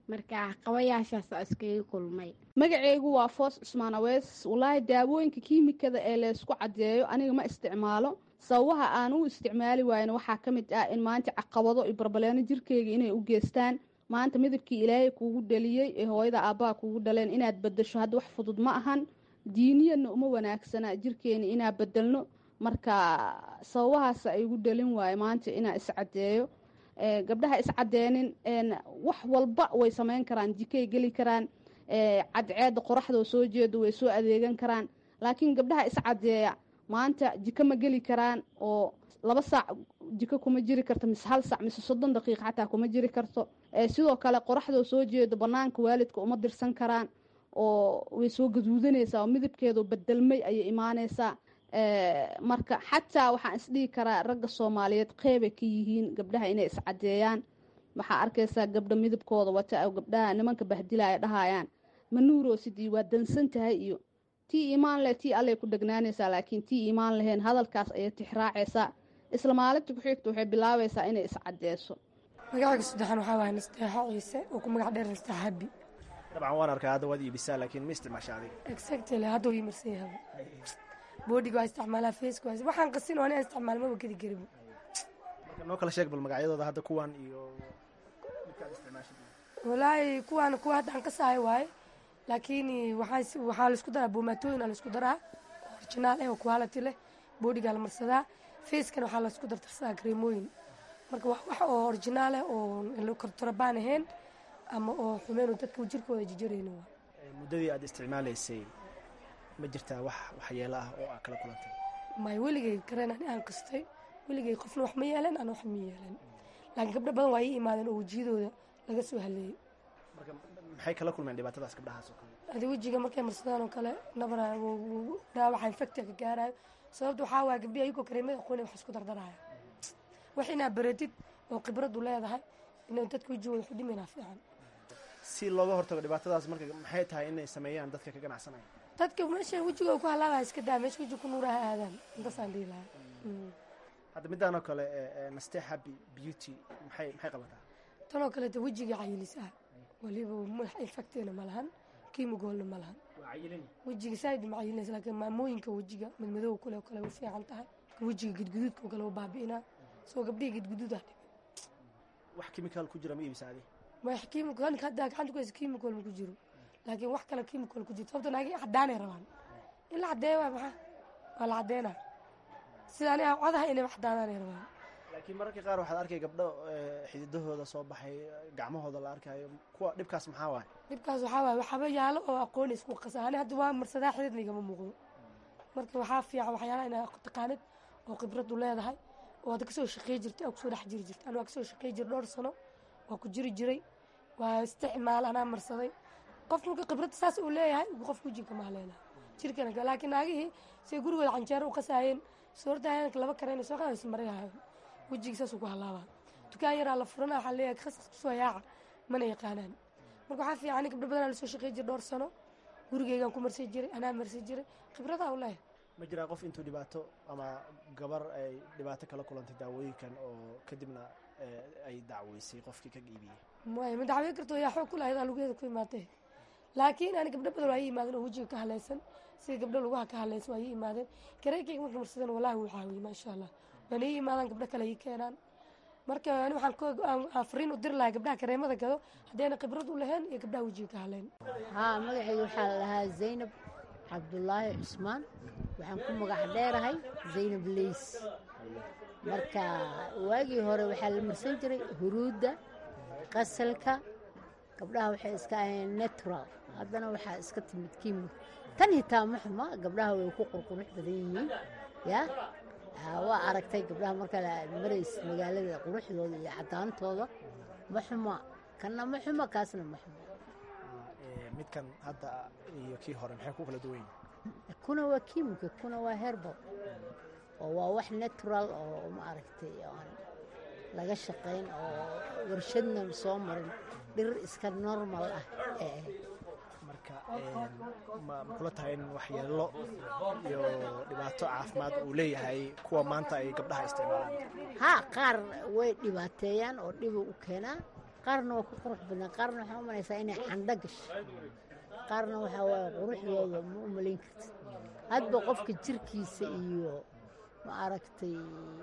marka caqabayaashaas oo iskaga kulmay magaceygu waa foos cusmaan awees walaahi daawooyinka kiimikada ee laysku caddeeyo aniga ma isticmaalo sababaha aan u isticmaali waayna waxaa ka mid ah in maanta caqabado iyo barbaleeno jirkeyga inay u geystaan maanta midabkii ilaahay kuugu dhaliyey ee hooyada aabbaha kuugu dhaleen inaad bedasho hadda wax fudud ma ahan diiniyadna uma wanaagsana jirkeena inaa bedelno marka sababahaas ay igu dhalin waayo maanta inaa iscadeeyo gabdhaha iscadeenin wax walba way sameyn karaan jikay geli karaan cadceeda qoraxdoo soo jeedo way soo adeegan karaan laakiin gabdhaha iscadeeya maanta jiko ma geli karaan oo laba saac jiko kuma jiri karto mise hal saac mise soddon daqiiqa xataa kuma jiri karto sidoo kale qoraxdoo soo jeedo banaanka waalidka uma dirsan karaan oo way soo gaduudanaysaa oo midabkeedu bedelmay ayay imaaneysaa marka xataa waxaan isdhihi karaa ragga soomaaliyeed qeybay ka yihiin gabdhaha inay iscadeeyaan waxaa arkaysaa gabdha midabkooda wata gabdhaha nimanka bahdilaya dhahayaan ma nuuroosidii waa dansan tahay iyo tii iimaan leh tii allay ku dhegnaanaysaa laakiin tii iimaan lahayn hadalkaas ayay tixraacaysaa isla maalinta ku-xigta waxay bilaabaysaa inay iscadeeso magacayga saddexan waxaa waaya nasteexa ciise oo ku magac dheer nasteexa habi dabcan waan arkaa hadda waad iibisaa laakiin ma isticmaasha adiga exactly hadda uu imarsan yahay boodiga waa isticmaalaa faceka waa waxaan qasin oo anaa isticmaal maba gedi karibo marka noo kala sheeg bal magacyadooda hadda kuwan iyo midkaad isticmaashid walaahi kuwaan kuwa hadda aan ka sahay waaye laakiin waxaa waxaa laisku daraa boomaatooyin aa laisku daraa originaal eh oo quality leh boodigaa la marsadaa facekana waxaa laisku dardarsadaa kareemooyin marka wax wax oo originaal eh oo kortorobaan ahayn ama oo xumeyn dadka jirkooda jijarayno waa muddadii aad isticmaalaysay ma jirtaa wax waxyeelo ah oo aad kala kulantay may weligay kareen ani aan kastay weligay qofna wax ma yeelan ana wax ma yeelan laakiin gabdho badan waa ii imaadeen oo wejiyadooda laga soo haleeyey marka maxay kala kulmeen dhibaatadaas gabdhahaas oo kale adi wejiga markay marsadaan oo kale nabara dhaawaxa infectia ka gaarayo sababta waxaa waaya gabdhihi ayagoo kareemada aqooni wax isku dardaraya wax inaad baratid oo khibradu leedahay inay dadka wejigooda wax u dhimaynaa fiican si looga hortago dhibaatadaas marka maxay tahay inay sameeyaan dadka ka ganacsanaya dadka meesha wejigooda ku halaabaya iska daa meesha wejiga ku nuuraha aadaan intaasaan dhihi lahaa hadda midaan oo kale naste happy beauty maxay maxay qabataa tan oo kaleeta wejiga cayilis ah waliba madax infectina ma lahan kiimigoolna ma lahan wejiga saaid ma cayilinaysa laakiin maamooyinka wejiga madmadow kule oo kale u fiican tahay wejiga gudguduudka oo kale u baabi'inaa soo gabdhihi gudguduud ah dhibe wax chemical ku jira ma iibisa adi wax chemical hadda gacanta ku haysa chemical ma ku jiro laakiin wax kale chemical ku jiro sababta naagi cadaanay rabaan in la cadeeyo waa maxaa waa la cadeynaa sida aniga codaha inay wax cadaanaanay rabaan laakiin mararka qaar waxaad arkay gabdho xididahooda soo baxay gacmahooda la arkayo kuwa dhibkaas maxaa waay dhibkaas waxaa waay waxaaba yaalo oo aqoon isku qasa ani hadda waa marsadaa xididna igama muuqdo marka waxaa fiican waxyaalaha inaa taqaanid oo khibradu leedahay oo aad kasoo shaqey jirtay oo kusoo dhex jiri jirtay anu waa kasoo shaqey jira dhowr sano waa ku jiri jiray waa isticmaal anaa marsaday qof marka khibrad saas uu leeyahay qof wejiga ma haleena jirkana laakiin naagihii say gurigooda canjeero u qasaayeen soordahayanka laba kareen soo qaadaysa maryahayo wejiga saasuu ku halaabaa dukaan yaraa la furana waxaa leeyahay khasas kusoo yaaca mana yaqaanaan marka waxaa fiican gabdho badanaa lasoo shaqey jira dhowr sano gurigeygaan ku marsi jiray anaa marsi jiray khibradaa u leeyahay ma jiraa qof intuu dhibaato ama gabar ay dhibaato kala kulantay daawooyinkan oo kadibna ay dacweysay qofkii ka iibiyey maya ma dacwey karto yaa xoog ku lahayd aa lugeeda ku imaatee laakiin ani gabdho badan waa ii imaadeen oo wejiga ka halaysan sida gabdho lugaha ka halaysan waa ii imaadeen kareekeyga marka marsadeen wallahi wuu caawiyey maasha allah waana ii imaadaan gabdho kale ii keenaan marka ani waxaan fariin u diri lahaa gabdhaha kareemada gado haddayna khibrad u lahayn iyo gabdhaha wejiga ka halayn haa magacayga waxaa la dhahaa zaynab cabdulaahi cusmaan waxaan ku magac dheerahay zaynab leys marka waagii hore waxaa la marsan jiray huruudda qasalka gabdhaha waxay iska ahayeen natural haddana waxaa iska timid kiimo tan hitaa ma xuma gabdhaha way ku qurqurux badan yihiin ya waa aragtay gabdhaha markaa marays magaalada quruxdooda iyo cadaantooda ma xuma kanna ma xuma kaasna ma xuma midkan hadda iyo kii hore maxay ku kala duwan yihin kuna waa kiimika kuna waa herbal oo waa wax natural oo ma aragtay aan laga shaqayn oo warshadna soo marin dhir iska normal ah ee marka ma kula tahay in waxyeelo iyo dhibaato caafimaad uu leeyahay kuwa maanta ay gabdhaha isticmaalaan haa qaar way dhibaateeyaan oo dhiba u keenaa qaarna waa ku qurux badnaa qaarna waxaa u malaysaa inay candho gashay qaarna waxaa waaye quruxdooda ma u malayn kartid hadba qofka jirkiisa iyo ma aragtay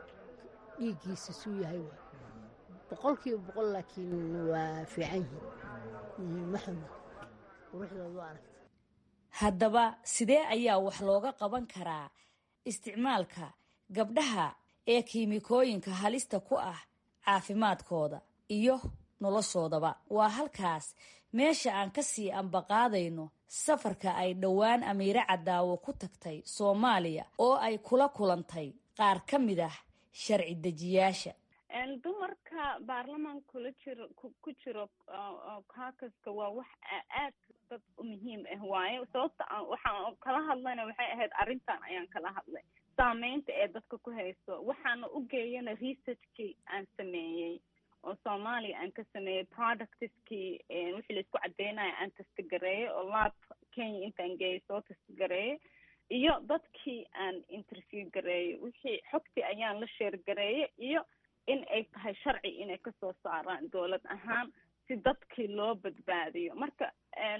dhiiggiisa suu yahay waay boqolkiiba boqol laakiin waa fiican yihiin ma xumo quruxdooda waa aragtay haddaba sidee ayaa wax looga qaban karaa isticmaalka gabdhaha ee kiimikooyinka halista ku ah caafimaadkooda iyo noloshoodaba waa halkaas meesha aan ka sii ambaqaadayno safarka ay dhowaan amiire cadaawo ku tagtay soomaaliya oo ay kula kulantay qaar ka mid ah sharci dejiyaasha dumarka baarlamaan kula jiro ku jiro caucuska waa wax aad dad u muhiim ah waaye sababta aan waxaan kala hadlayna waxay ahayd arrintan ayaan kala hadlay saameynta ee dadka ku hayso waxaana u geeyana researchkii aan sameeyey oo soomaaliya aan ka sameeyey productiskii wixii laisku cadeynaya aan tastagareeyey oo lab kenya intaan geeyay soo tastagareeyey iyo dadkii aan interview gareeyey wixii xogtii ayaan la sheergareeyey iyo in ay tahay sharci inay kasoo saaraan dowlad ahaan si dadkii loo badbaadiyo marka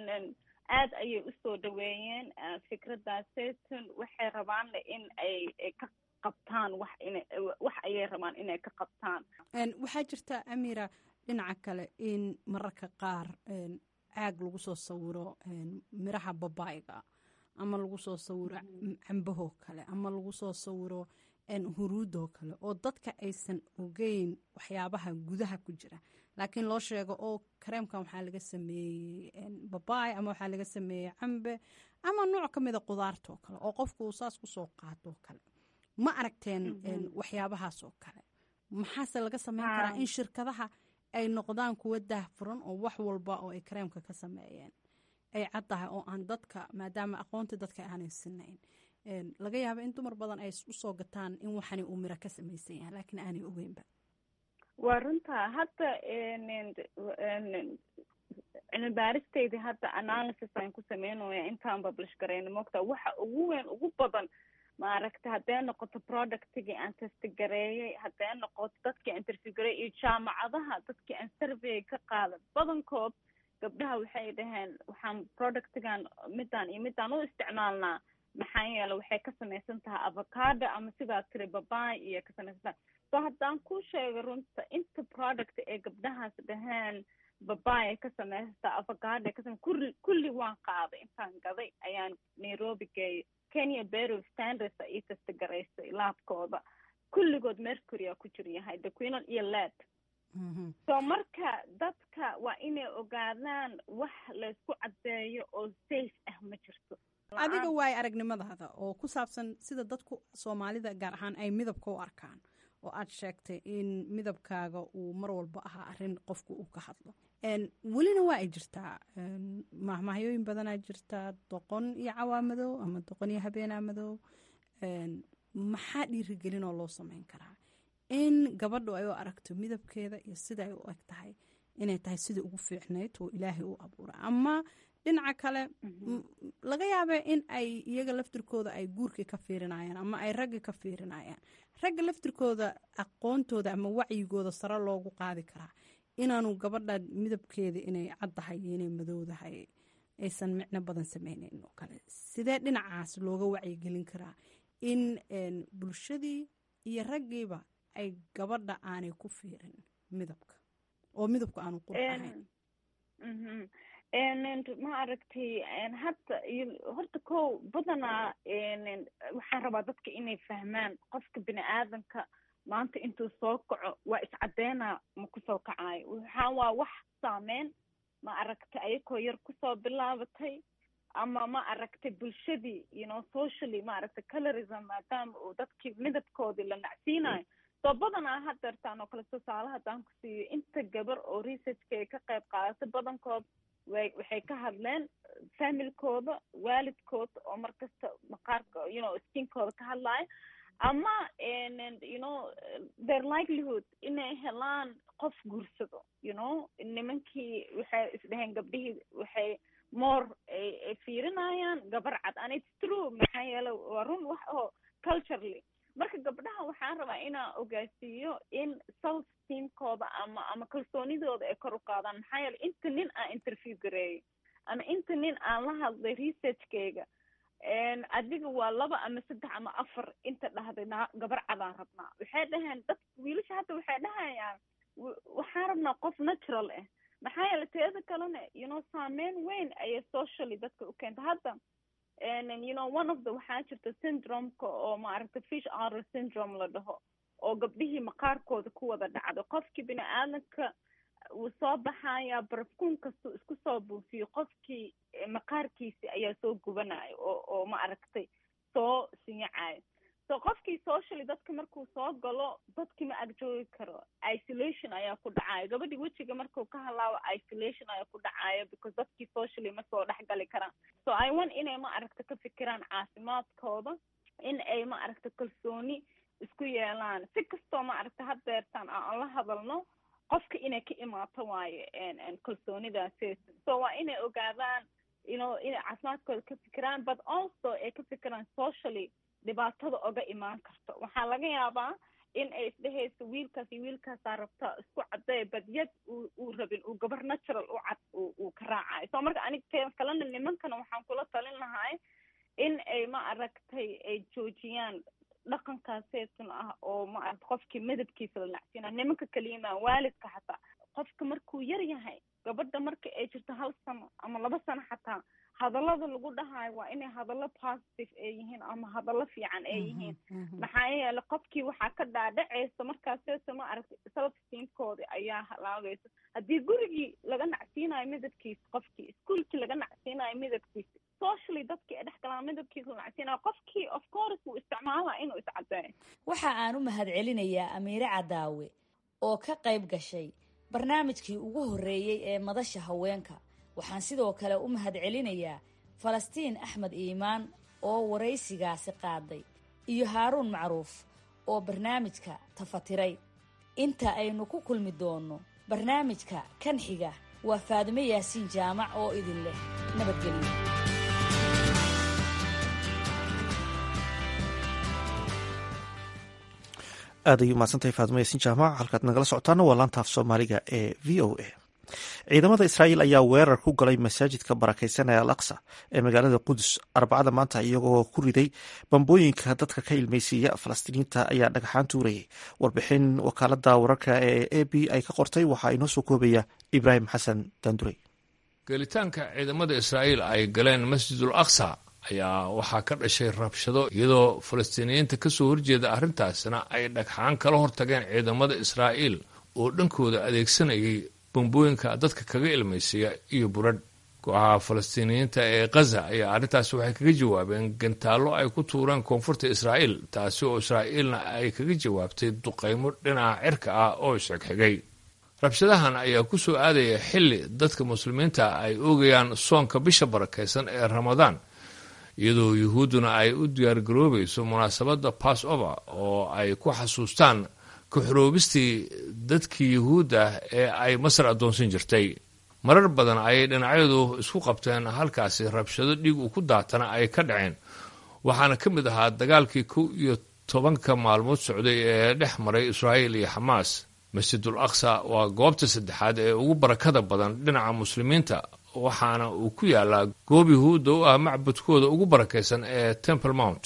aad ayay usoo dhaweeyeen fikradaaseetun waxay rabaanna in ay ka qabtaan wax ina wax ayay rabaan inay ka qabtaan waxaa jirta amira dhinaca kale in mararka qaar caag lagu soo sawiro miraha babaayga ama lagu soo sawiro cambahoo kale ama lagu soo sawiro huruudoo kale oo dadka aysan ogeyn waxyaabaha gudaha ku jira laakiin loo sheego oo kareemkan waxaa laga sameeyey babaay ama waxaa laga sameeyey cambe ama nooc ka mida qudaartoo kale oo qofku uu saas kusoo qaatoo kale ma aragteen waxyaabahaas oo kale maxaase laga sameyn karaa in shirkadaha ay noqdaan kuwa daahfuran oo wax walba oo ay kareemka ka sameeyeen ay caddahay oo aan dadka maadaama aqoonta dadka aanay sinayn laga yaaba in dumar badan ay usoo gataan in waxani uu miro ka samaysan yahay laakiin aanay ogeynba waa runta hadda cilmi baaristeyda hadda analysis aan ku sameynaya intaan publish garayno moogta waxa ugu weyn ugu badan maaragta haddee noqoto productigii aan testagareeyey haddee noqoto dadkii aan interview gareeyey iyo jaamacadaha dadkii aan survey ka qaadan badankood gabdhaha waxay dhaheen waxaan productigan midaan iyo midaan u isticmaalnaa maxaa yeele waxay ka samaysan tahay avocado ama sidaa tiri babaay iyo ka samaysan tahay so haddaan ku sheego runta inta product ee gabdhahaas dhaheen babaay ka samaysataa avocado ka samay kulli kulli waan qaaday intaan gaday ayaan nairobi geeyay kenya bureau of standards ii tastagaraysay laabkooda kulligood mercury a ku jir yahay daquinal iyo led so marka dadka waa inay ogaadaan wax laysku caddeeyo oo safe ah ma jirto adiga waay aragnimadaada oo ku saabsan sida dadku soomaalida gaar ahaan ay midabka u arkaan oo aad sheegtay in midabkaaga uu mar walba ahaa arin qofku uu ka hadlo welina waa ay jirtaa mahmahyooyin badanaa jirtaa doqon iyo cawaamadow ama doqon iyo habeenaa madow maxaa dhiirigelin oo loo sameyn karaa in gabadhu ay u aragto midabkeeda iyo sida ay u eg tahay inay tahay sidai ugu fiicnayd oo ilaahay u abuura ama dhinaca kale laga yaaba in ay iyaga laftirkooda ay guurkii ka fiirinayaan ama ay ragga ka fiirinayaan ragga laftirkooda aqoontooda ama wacyigooda sare loogu qaadi karaa inaanu gabadha midabkeeda inay caddahay iyo inay madowdahay aysan micno badan sameyneyn oo kale sidee dhinacaas looga wacyigelin karaa in bulshadii iyo raggiiba ay gabadha aanay ku fiirin midabka oo midabku aanu qurux ahayn ma aragtay hadda horta ko badanaa waxaan rabaa dadka inay fahmaan qofka bini aadamka maanta intuu soo kaco waa iscadeynaa ma kusoo kacayo waxaa waa wax saameyn ma aragtay ayakoo yar kusoo bilaabatay ama ma aragtay bulshadii you know socially ma aragtay colorism maadaama uu dadkii midabkoodii la nacsiinayo soo badanaa hadeertaan oo kale tusaale haddaan ku siiyo inta gabar oo researchka ay ka qayb qaadatay badankood way waxay ka hadleen familkooda waalidkooda oo markasta maqaarka you know skinkooda ka hadlaya ama you know their livelihood inay helaan qof guursado you know nimankii waxay isdhaheen gabdhihii waxay more ay fiirinayaan gabar cad and its true maxaa yeele waa run wax oo culturally marka gabdhaha waxaan rabaa inaan ogaasiiyo in self teamkooda ama ama kalsoonidooda ay kor u qaadaan maxaa yeele inta nin aan interview gareeyay ama inta nin aan la hadlay researchkayga adiga waa laba ama saddex ama afar inta dhahday gabar cadaan rabnaa waxay dhaheen dad wiilasha hadda waxay dhahayaan waxaan rabnaa qof natural ah maxaa yeele teeda kalena you know saameyn weyn ayay socially dadka u keenta hadda you know one of the waxaa jirta syndromeka oo maaragta fish otter syndrome la dhaho oo gabdhihii maqaarkooda ku wada dhacdo qofkii bini aadanka wuu soo baxaya barafkuun kastuu isku soo buufiyo qofkii maqaarkiisi ayaa soo gubanayo oo oo ma aragtay soo sinyacayo so qofkii socially dadka markuu soo galo dadkii ma agjoogi karo isolation ayaa ku dhacayo gabadhii wejiga markuu ka halaabo isolation ayaa ku dhacayo because dadkii socially ma soo dhex gali karaan so i want inay ma aragta ka fikiraan caafimaadkooda in ay ma aragta kalsooni isku yeelaan si kastoo ma aragta haddeertaan aan la hadalno qofka inay ka imaato waaye kalsoonidaasi so waa inay ogaadaan you know inay caafimaadkooda ka fikiraan but also ay ka fikiraan socially dhibaatada oga imaan karto waxaa laga yaabaa in ay isdhehayso wiilkaas iyo wiilkaasaa rabta isku cadday badyad uu uu rabin uu gabar natural u cad uu ka raacayo so marka anig te kalena nimankana waxaan kula talin lahay in ay ma aragtay ay joojiyaan dhaqankaaseetun ah oo ma aragta qofkii midabkiisa la nacsiina nimanka kaliyamaa waalidka xataa qofka markuu yar yahay gabadha marka ay jirto hal sano ama laba sano xataa hadallada lagu dhahayo waa inay hadallo positive ay yihiin ama hadallo fiican ay yihiin maxaa yeele qofkii waxaa ka dhaadhacaysa markaaseeto ma aragtay self steamkoodi ayaa halaagaysa haddii gurigii laga nacsiinayo midabkiisa qofkii iskuolkii laga nacsiinayo midabkiisa socially dadkii ay dhex galaan midabkiisa la nacsiinayo qofkii of course wuu isticmaalaa inuu iscadeeyo waxa aan u mahadcelinayaa amiire cadaawe oo ka qayb gashay barnaamijkii ugu horreeyey ee madasha haweenka waxaan sidoo kale u mahadcelinayaa falastiin axmed iimaan oo waraysigaasi qaaday iyo haaruun macruuf oo barnaamijka tafatiray inta aynu ku kulmi doonno barnaamijka kan xiga waa faadime yaasiin jaamac oo idin leh nabadgelyo aad ayuu mahadsantahay faadimo yaasiin jaamac halkaad nagala socotaana waa laanta af soomaaliga ee v o a ciidamada israa'iil ayaa weerar ku galay masaajidka barakaysan ee al aqsa ee magaalada qudus arbacada maanta iyagoo ku riday bambooyinka dadka ka ilmaysiiya falastiiniinta ayaa dhagaxaan tuurayay warbixin wakaalada wararka ee a b ay ka qortay waxaa inoo soo koobaya ibraahim xasan daandurey gelitaanka ciidamada israa'iil ay galeen masjidul aqsa ayaa waxaa ka dhashay rabshado iyadoo falastiiniyiinta kasoo horjeeda arrintaasna ay dhagxaan kala hortageen ciidamada israa'iil oo dhankooda adeegsanayay bambooyinka dadka kaga ilmaysiiya iyo buradh kooxaha falastiiniyiinta ee khaza ayaa arrintaasi waxay kaga jawaabeen gantaallo ay ku tuureen koonfurta israa'iil taasi oo israa'iilna ay kaga jawaabtay duqaymo dhinaca cirka ah oo isxigxigay rabshadahan ayaa ku soo aadaya xilli dadka muslimiinta ay oogayaan soonka bisha barakaysan ee ramadaan iyadoo yuhuudduna ay u diyaargaroobayso munaasabadda bass over oo ay ku xasuustaan ka-xoroobistii dadkii yuhuudda ee ay masar addoonsan jirtay marar badan ayay dhinacyadu isku qabteen halkaasi rabshado dhiig uu ku daatana ay ka dhaceen waxaana ka mid ahaa dagaalkii kow iyo tobanka maalmood socday ee dhex maray israa'iil iyo xamaas masjidul aqsa waa goobta saddexaad ee ugu barakada badan dhinaca muslimiinta waxaana uu ku yaalaa goob yuhuudda u ah macbudkooda ugu barakaysan ee temple mount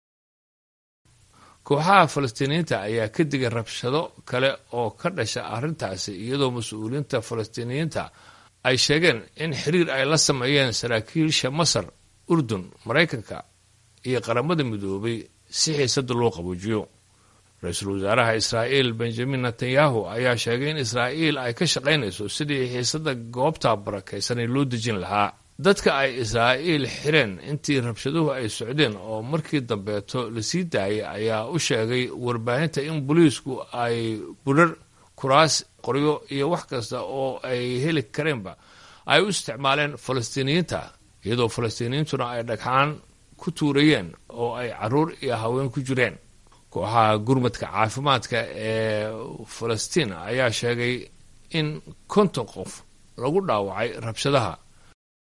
kooxaha falastiiniyiinta ayaa ka digay rabshado kale oo ka dhasha arrintaasi iyadoo mas-uuliyiinta falastiiniyiinta ay sheegeen in xiriir ay la sameeyeen saraakiisha masar urdun maraykanka iyo qaramada midoobay si xiisada loo qaboojiyo ra-iisul wasaaraha israa'iil benjamin netanyahu ayaa sheegay in israa'iil ay ka shaqaynayso sidii xiisada goobta barakaysanay loo dejin lahaa dadka ay israa'iil xireen intii rabshaduhu ay socdeen oo markii dambeeto lasii daayay ayaa u sheegay warbaahinta in booliisku ay burar kuraas qoryo iyo wax kasta oo ay heli kareenba ay u isticmaaleen falastiiniyiinta iyadoo falastiiniyiintuna ay dhagxaan ku tuurayeen oo ay caruur iyo haween ku jireen kooxaha gurmadka caafimaadka ee falastiin ayaa sheegay in konton qof lagu dhaawacay rabshadaha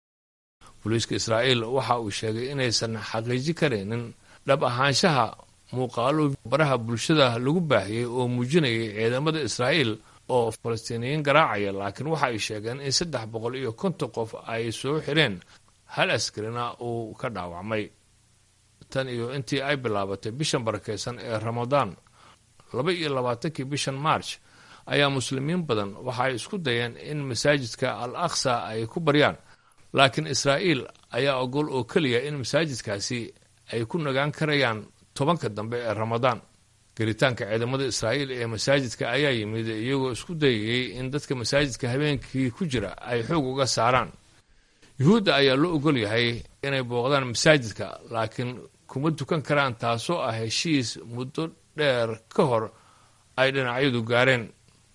booliiska israa'iil waxa uu sheegay inaysan xaqiiji karaynin dhab ahaanshaha muuqaalo baraha bulshada lagu baahiyey oo muujinayay ciidamada israa'iil oo falastiiniyiin garaacaya laakiin waxa ay sheegeen in saddex boqol iyo konton qof ay soo xireen hal askarina uu ka dhaawacmay tan iyo intii ay bilaabatay bishan barakaysan ee ramadaan laba iyo labaatankii bishan march ayaa muslimiin badan waxa ay isku dayeen in masaajidka al aqsa ay ku baryaan laakiin israa'iil ayaa ogol oo keliya in masaajidkaasi ay ku nagaan karayaan tobanka dambe ee ramadaan gelitaanka ciidamada israa'iil ee masaajidka ayaa yimid iyagoo isku dayayay in dadka masaajidka habeenkii ku jira ay xoog uga saaraan yuhuudda ayaa loo ogol yahay inay booqdaan masaajidka laakiin kuma tukan karaan taasoo ah heshiis muddo dheer ka hor ay dhinacyadu gaareen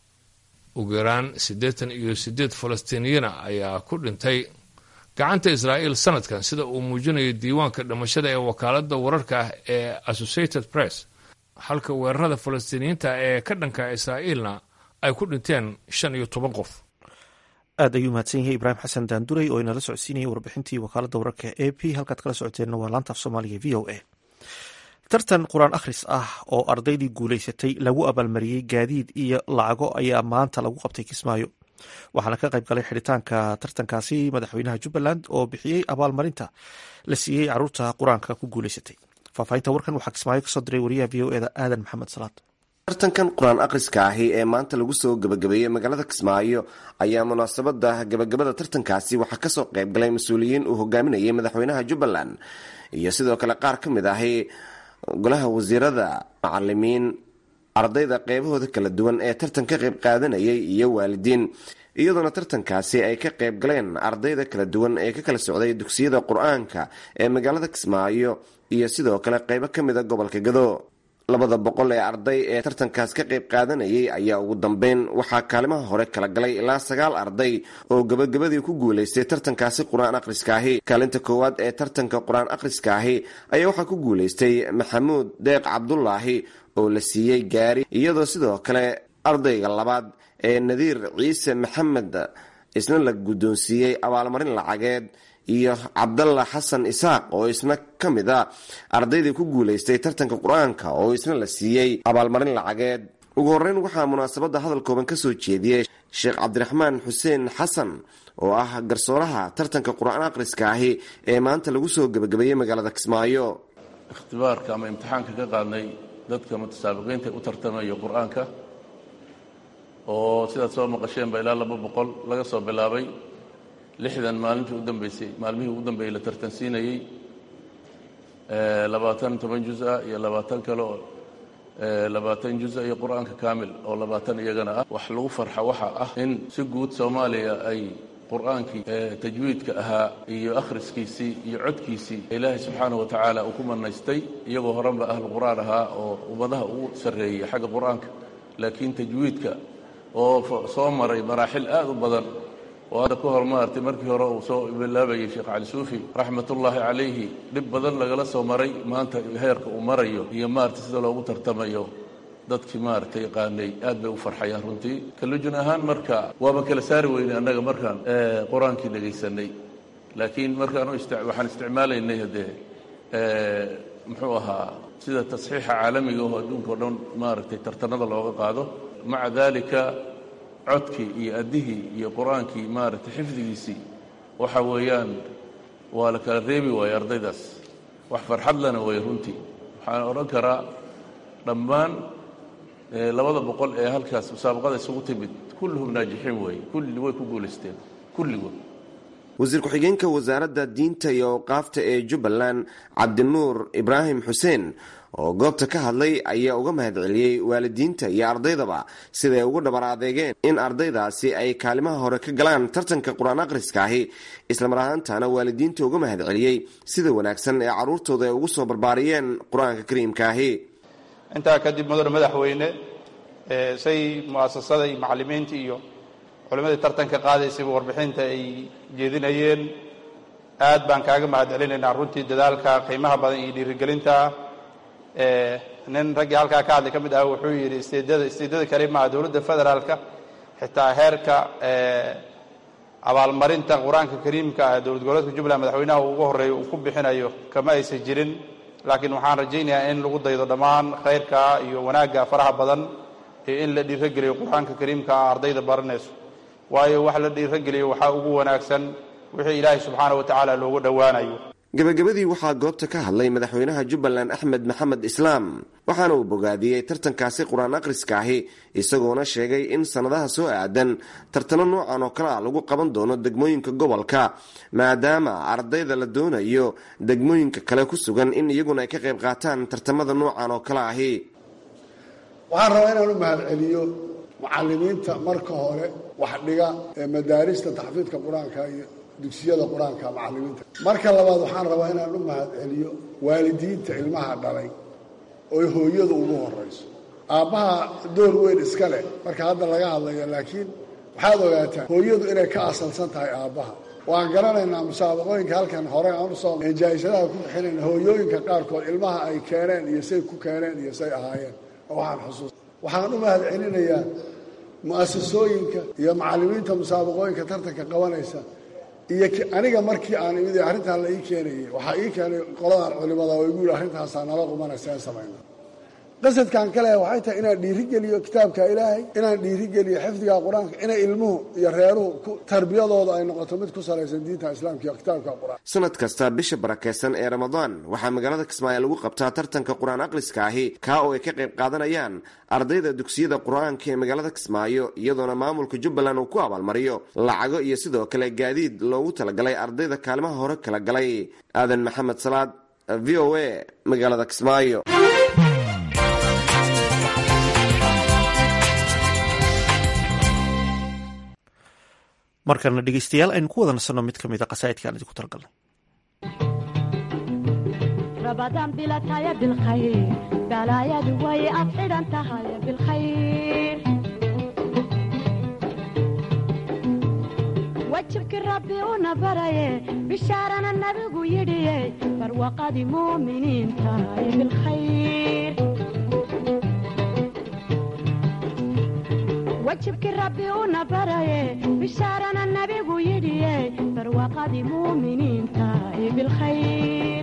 ugu yaraan siddeetan iyo siddeed falastiiniyana ayaa ku dhintay gacanta israa'iil sanadkan sida uu muujinayo diiwaanka dhimashada ee wakaaladda wararka ee associated press halka weerarada falastiiniyiinta ee ka dhanka israa'iilna ay ku dhinteen shan iyo toban qof aad ayuu mahadsan yahay ibraahim xasan daanduray oo inala socodsiinayay warbixintii wakaaladda wararka e p halkaad kala socoteenna waa laanta af soomaaliga v o a tartan qur-aan akhris ah oo ardaydii guulaysatay lagu abaalmariyey gaadiid iyo lacago ayaa maanta lagu qabtay kismaayo waxaana ka qayb galay xidhitaanka tartankaasi madaxweynaha jubbaland oo bixiyey abaalmarinta la siiyey caruurta qur-aanka ku guulaysatay faahfaahinta warkan waxaa kismaayo kasoo diray wariyaha v o eda aadan maxamed salaad tartankan qur-aan akhriska ahi ee maanta lagu soo gebagabeeyey magaalada kismaayo ayaa munaasabada gebagabada tartankaasi waxaa kasoo qayb galay mas-uuliyiin uu hogaaminayay madaxweynaha jubbaland iyo sidoo kale qaar ka mid ahi golaha wasiirada macalimiin ardayda qeybahooda kala duwan ee tartan ka qayb qaadanayay iyo waalidiin iyadoona tartankaasi ay ka qayb galeen ardayda kala duwan ee ka kala socday dugsiyada qur-aanka ee magaalada kismaayo iyo sidoo kale qeybo ka mida gobolka gado labada boqol ee arday ee tartankaas ka qayb qaadanayay ayaa ugu dambeyn waxaa kaalimaha hore kala galay ilaa sagaal arday oo gabagabadii ku guulaystay tartankaasi qur-aan akhriskaahi kaalinta koowaad ee tartanka qur-aan akhriskaahi ayaa waxaa ku guulaystay maxamuud deeq cabdulaahi oo la siiyey gaari iyadoo sidoo kale ardayga labaad ee nadiir ciise maxamed isna la guddoonsiiyey abaalmarin lacageed iyo cabdalla xasan isaaq oo isna ka mid a ardaydii ku guulaystay tartanka qur-aanka oo isna la siiyey abaalmarin lacageed ugu horreyn waxaa munaasabadda hadal kooban ka soo jeediyey sheekh cabdiraxmaan xuseen xasan oo ah garsooraha tartanka qur-aan akhriska ahi ee maanta lagu soo gebagabeeyey magaalada kismaayo ikhtibaarka ama imtixaanka ka qaadnay dadka mutasaabiqiinta u tartamayo qur-aanka oo sidaad soo maqasheenba ilaa laba boqol laga soo bilaabay lixdan maalintii u dambeysay maalmihii ugu dambeeyey la tartansiinayey labaatan toban juz-a iyo labaatan kale oo labaatan juz-a iyo qur-aanka kaamil oo labaatan iyagana ah wax lagu farxa waxa ah in si guud soomaaliya ay qur-aankii tajwiidka ahaa iyo akhriskiisii iyo codkiisii ilaahay subxaanahu wa tacaala uu ku manaystay iyagoo horanba ahlu qur-aan ahaa oo ummadaha ugu sarreeyey xagga qur-aanka laakiin tajwiidka oo soo maray maraaxil aad u badan oo hadda ka hor maartay markii hore uu soo bilaabayay sheekh cali suufi raxmatullaahi calayhi dhib badan lagala soo maray maanta heerka uu marayo iyo maaragtay sida loogu tartamayo dadkii maaragtay yaqaanay aad bay u farxayaan runtii kalujun ahaan marka waaba kala saari weynay annaga markaan qur-aankii dhegaysanay laakiin markaan waxaan isticmaalaynay haddee muxuu ahaa sida tasxiixa caalamiga oo adduunka o dhan maaragtay tartanada looga qaado maca daalika codkii iyo addihii iyo qur-aankii maaragtay xifdigiisii waxa weeyaan waa la kala reebi waaye ardaydaas wax farxad lana way runtii waxaan odhan karaa dhammaan labada boqol ee halkaas musaabaqada isugu timid kulluhum naajixiin weeye kulli way ku guulaysteen kulligood wasiir ku-xigeenka wasaaradda diinta iyo awqaafta ee jubbaland cabdinuur ibraahim xuseen oo goobta ka hadlay ayaa uga mahadceliyey waalidiinta iyo ardaydaba siday ugu dhabar adeegeen in ardaydaasi ay kaalimaha hore ka galaan tartanka qur-aan akhriskaahi islamar ahaantana waalidiinta uga mahadceliyey sida wanaagsan ee carruurtooda ay ugu soo barbaariyeen qur-aanka kariimkaahi intaa kadib mudane madaxweyne say mu'asasada iyo macallimiinta iyo culimmadii tartanka qaadaysayba warbixinta ay jeedinayeen aad baan kaaga mahadcelinaynaa runtii dadaalka qiimaha badan iyo dhiirigelinta nin raggii halkaa ka hadlay ka mid ah wuxuu yidhi isteedada isteedada kale maaha dowladda federaalka xitaa heerka abaalmarinta qur-aanka kariimka ah dowlad goboleedka jubbaland madaxweynaha ugu horreeya uu ku bixinayo kama aysan jirin laakiin waxaan rajaynayaa in lagu daydo dhammaan khayrka iyo wanaagga faraha badan ee in la dhiirogeliyo qur-aanka kariimka ah ardayda baranayso waayo wax la dhiirogeliyo waxaa ugu wanaagsan wixii ilaahay subxaana wa tacaala loogu dhowaanayo gabagabadii waxaa goobta ka hadlay madaxweynaha jubbaland axmed maxamed islaam waxaana uu bogaadiyey tartankaasi qur-aan akhriska ahi isagoona sheegay in sannadaha soo aadan tartano noocan oo kale ah lagu qaban doono degmooyinka gobolka maadaama ardayda la doonayo degmooyinka kale ku sugan in iyaguna ay ka qayb qaataan tartamada noocan oo kale ahi waxaan rabaa inaan u mahadceliyo mucalimiinta marka hore wax dhiga ee madaarista taxfiidka qur-aanka iyo dugsiyada qur-aanka macalimiinta marka labaad waxaan rabaa inaan u mahadceliyo waalidiinta ilmaha dhalay oy hooyadu ugu horayso aabbaha door weyn iska leh marka hadda laga hadlayo laakiin waxaad ogaataa hooyadu inay ka asalsan tahay aabbaha waan garanaynaa musaabaqooyinka halkan hore aan usoo jaayisadaha ku bixinayna hooyooyinka qaarkood ilmaha ay keeneen iyo say ku keeneen iyo say ahaayeen oo waxaan xusuus waxaan u mahadcelinayaa mu'asasooyinka iyo macallimiinta musaabaqooyinka tartanka qabanaysa iyo aniga markii aan imid arrintan la ii keenayay waxaa ii keenay qoladan culimada oo igu yidhi arrintaasaa nala qumana seen samayna qasadkan kale waxay tahay inaan dhiirigeliyo kitaabka ilaahay inaan dhiirigeliyo xifdiga qur-aanka inay ilmuhu iyo reeruhu tarbiyadooda ay noqoto mid ku salaysan diinta islaamka iyo kitaabka qur-aan sanad kasta bisha barakeysan ee ramadaan waxaa magaalada kismaayo lagu qabtaa tartanka qur-aan akhriska ahi kaa oo ay ka qayb qaadanayaan ardayda dugsiyada qur-aanka ee magaalada kismaayo iyadoona maamulka jubbaland uu ku abaalmariyo lacago iyo sidoo kale gaadiid loogu talagalay ardayda kaalimaha hore kala galay aadan maxamed salaad v o a magaalada kismaayo markana dhegeystayaal aynu ku wada nasanno mid ka mid a qasaa'idkaan idinku talagalnay rabadaan bilataya bilkhayr balaayadu way ad xidhan tahay bilkhayr wajibkii rabbi una baraye bishaarana nabigu yidhiye barwaqadii muuminiin tahay bilkhayr wajibkii rabbi una baraye bishaarana nabigu yidhiye barwaaqadii muuminiin tahay bilkhayr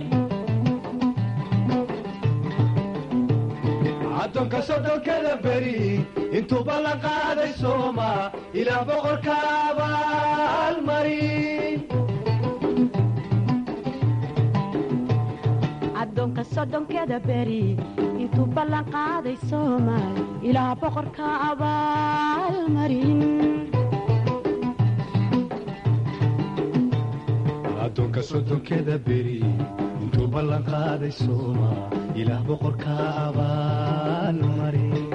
addoonka soddonkada beri intuuba la qaaday sooma ilaa boqorka abaalmarin addoonka soddonkeda beri intuu ballan qaaday soomaal ilaa boqorka abaalmarin addoonka soddonkeda beri intuu ballan qaaday sooma ilaah boqorka abaalmarin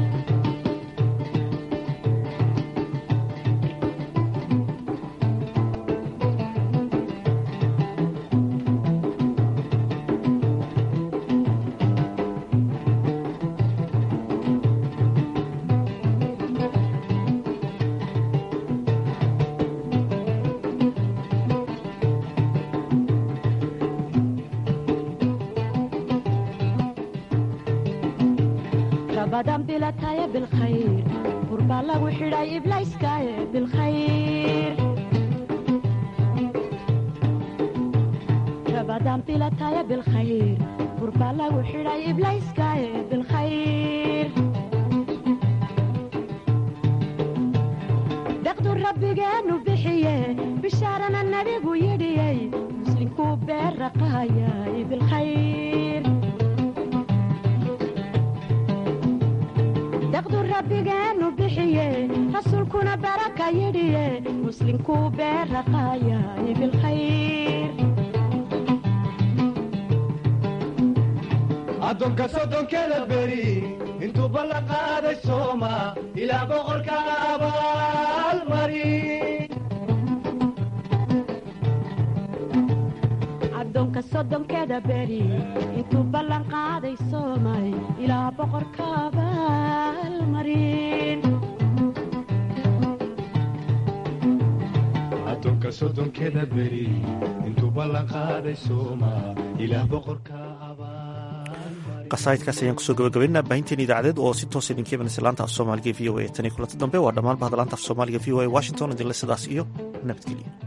rabadan bilataya bilkhayr burbaa lagu xidhay iblayskaaye bilkhayr rabadan bilataya bilkhayr burbaa lagu xidhay iblayskaaye bilkhayr deqdu rabbigeenu bixiye bishaarana nabigu yidhiyey muslinkuu beerraqaayay bilkhayr deqdu rabbigeenu bixiye rasuulkuna baraka yidhiye muslinkuu beerraqaayay bilkhayr addoonka soddonkeda beri intuu ballan qaaday sooma ilaa boqorka abaalmarin addoonka soddonkeda beri intuu ballan qaaday soomay ilaa boqorka abaalmarin addoonka soddonkeda beri intuu ballan qaaday sooma ilaah boqorka qasaa'idkaas ayaan kusoo gabagabaynaa baahinteen idaacadeed oo si toosa idinka imanaysa laanta af soomaaliga v o a tan iyo kulanti dambe waa dhammaan bahda laanta af soomaaliga v o a washington idinle sidaas iyo nabadgelyo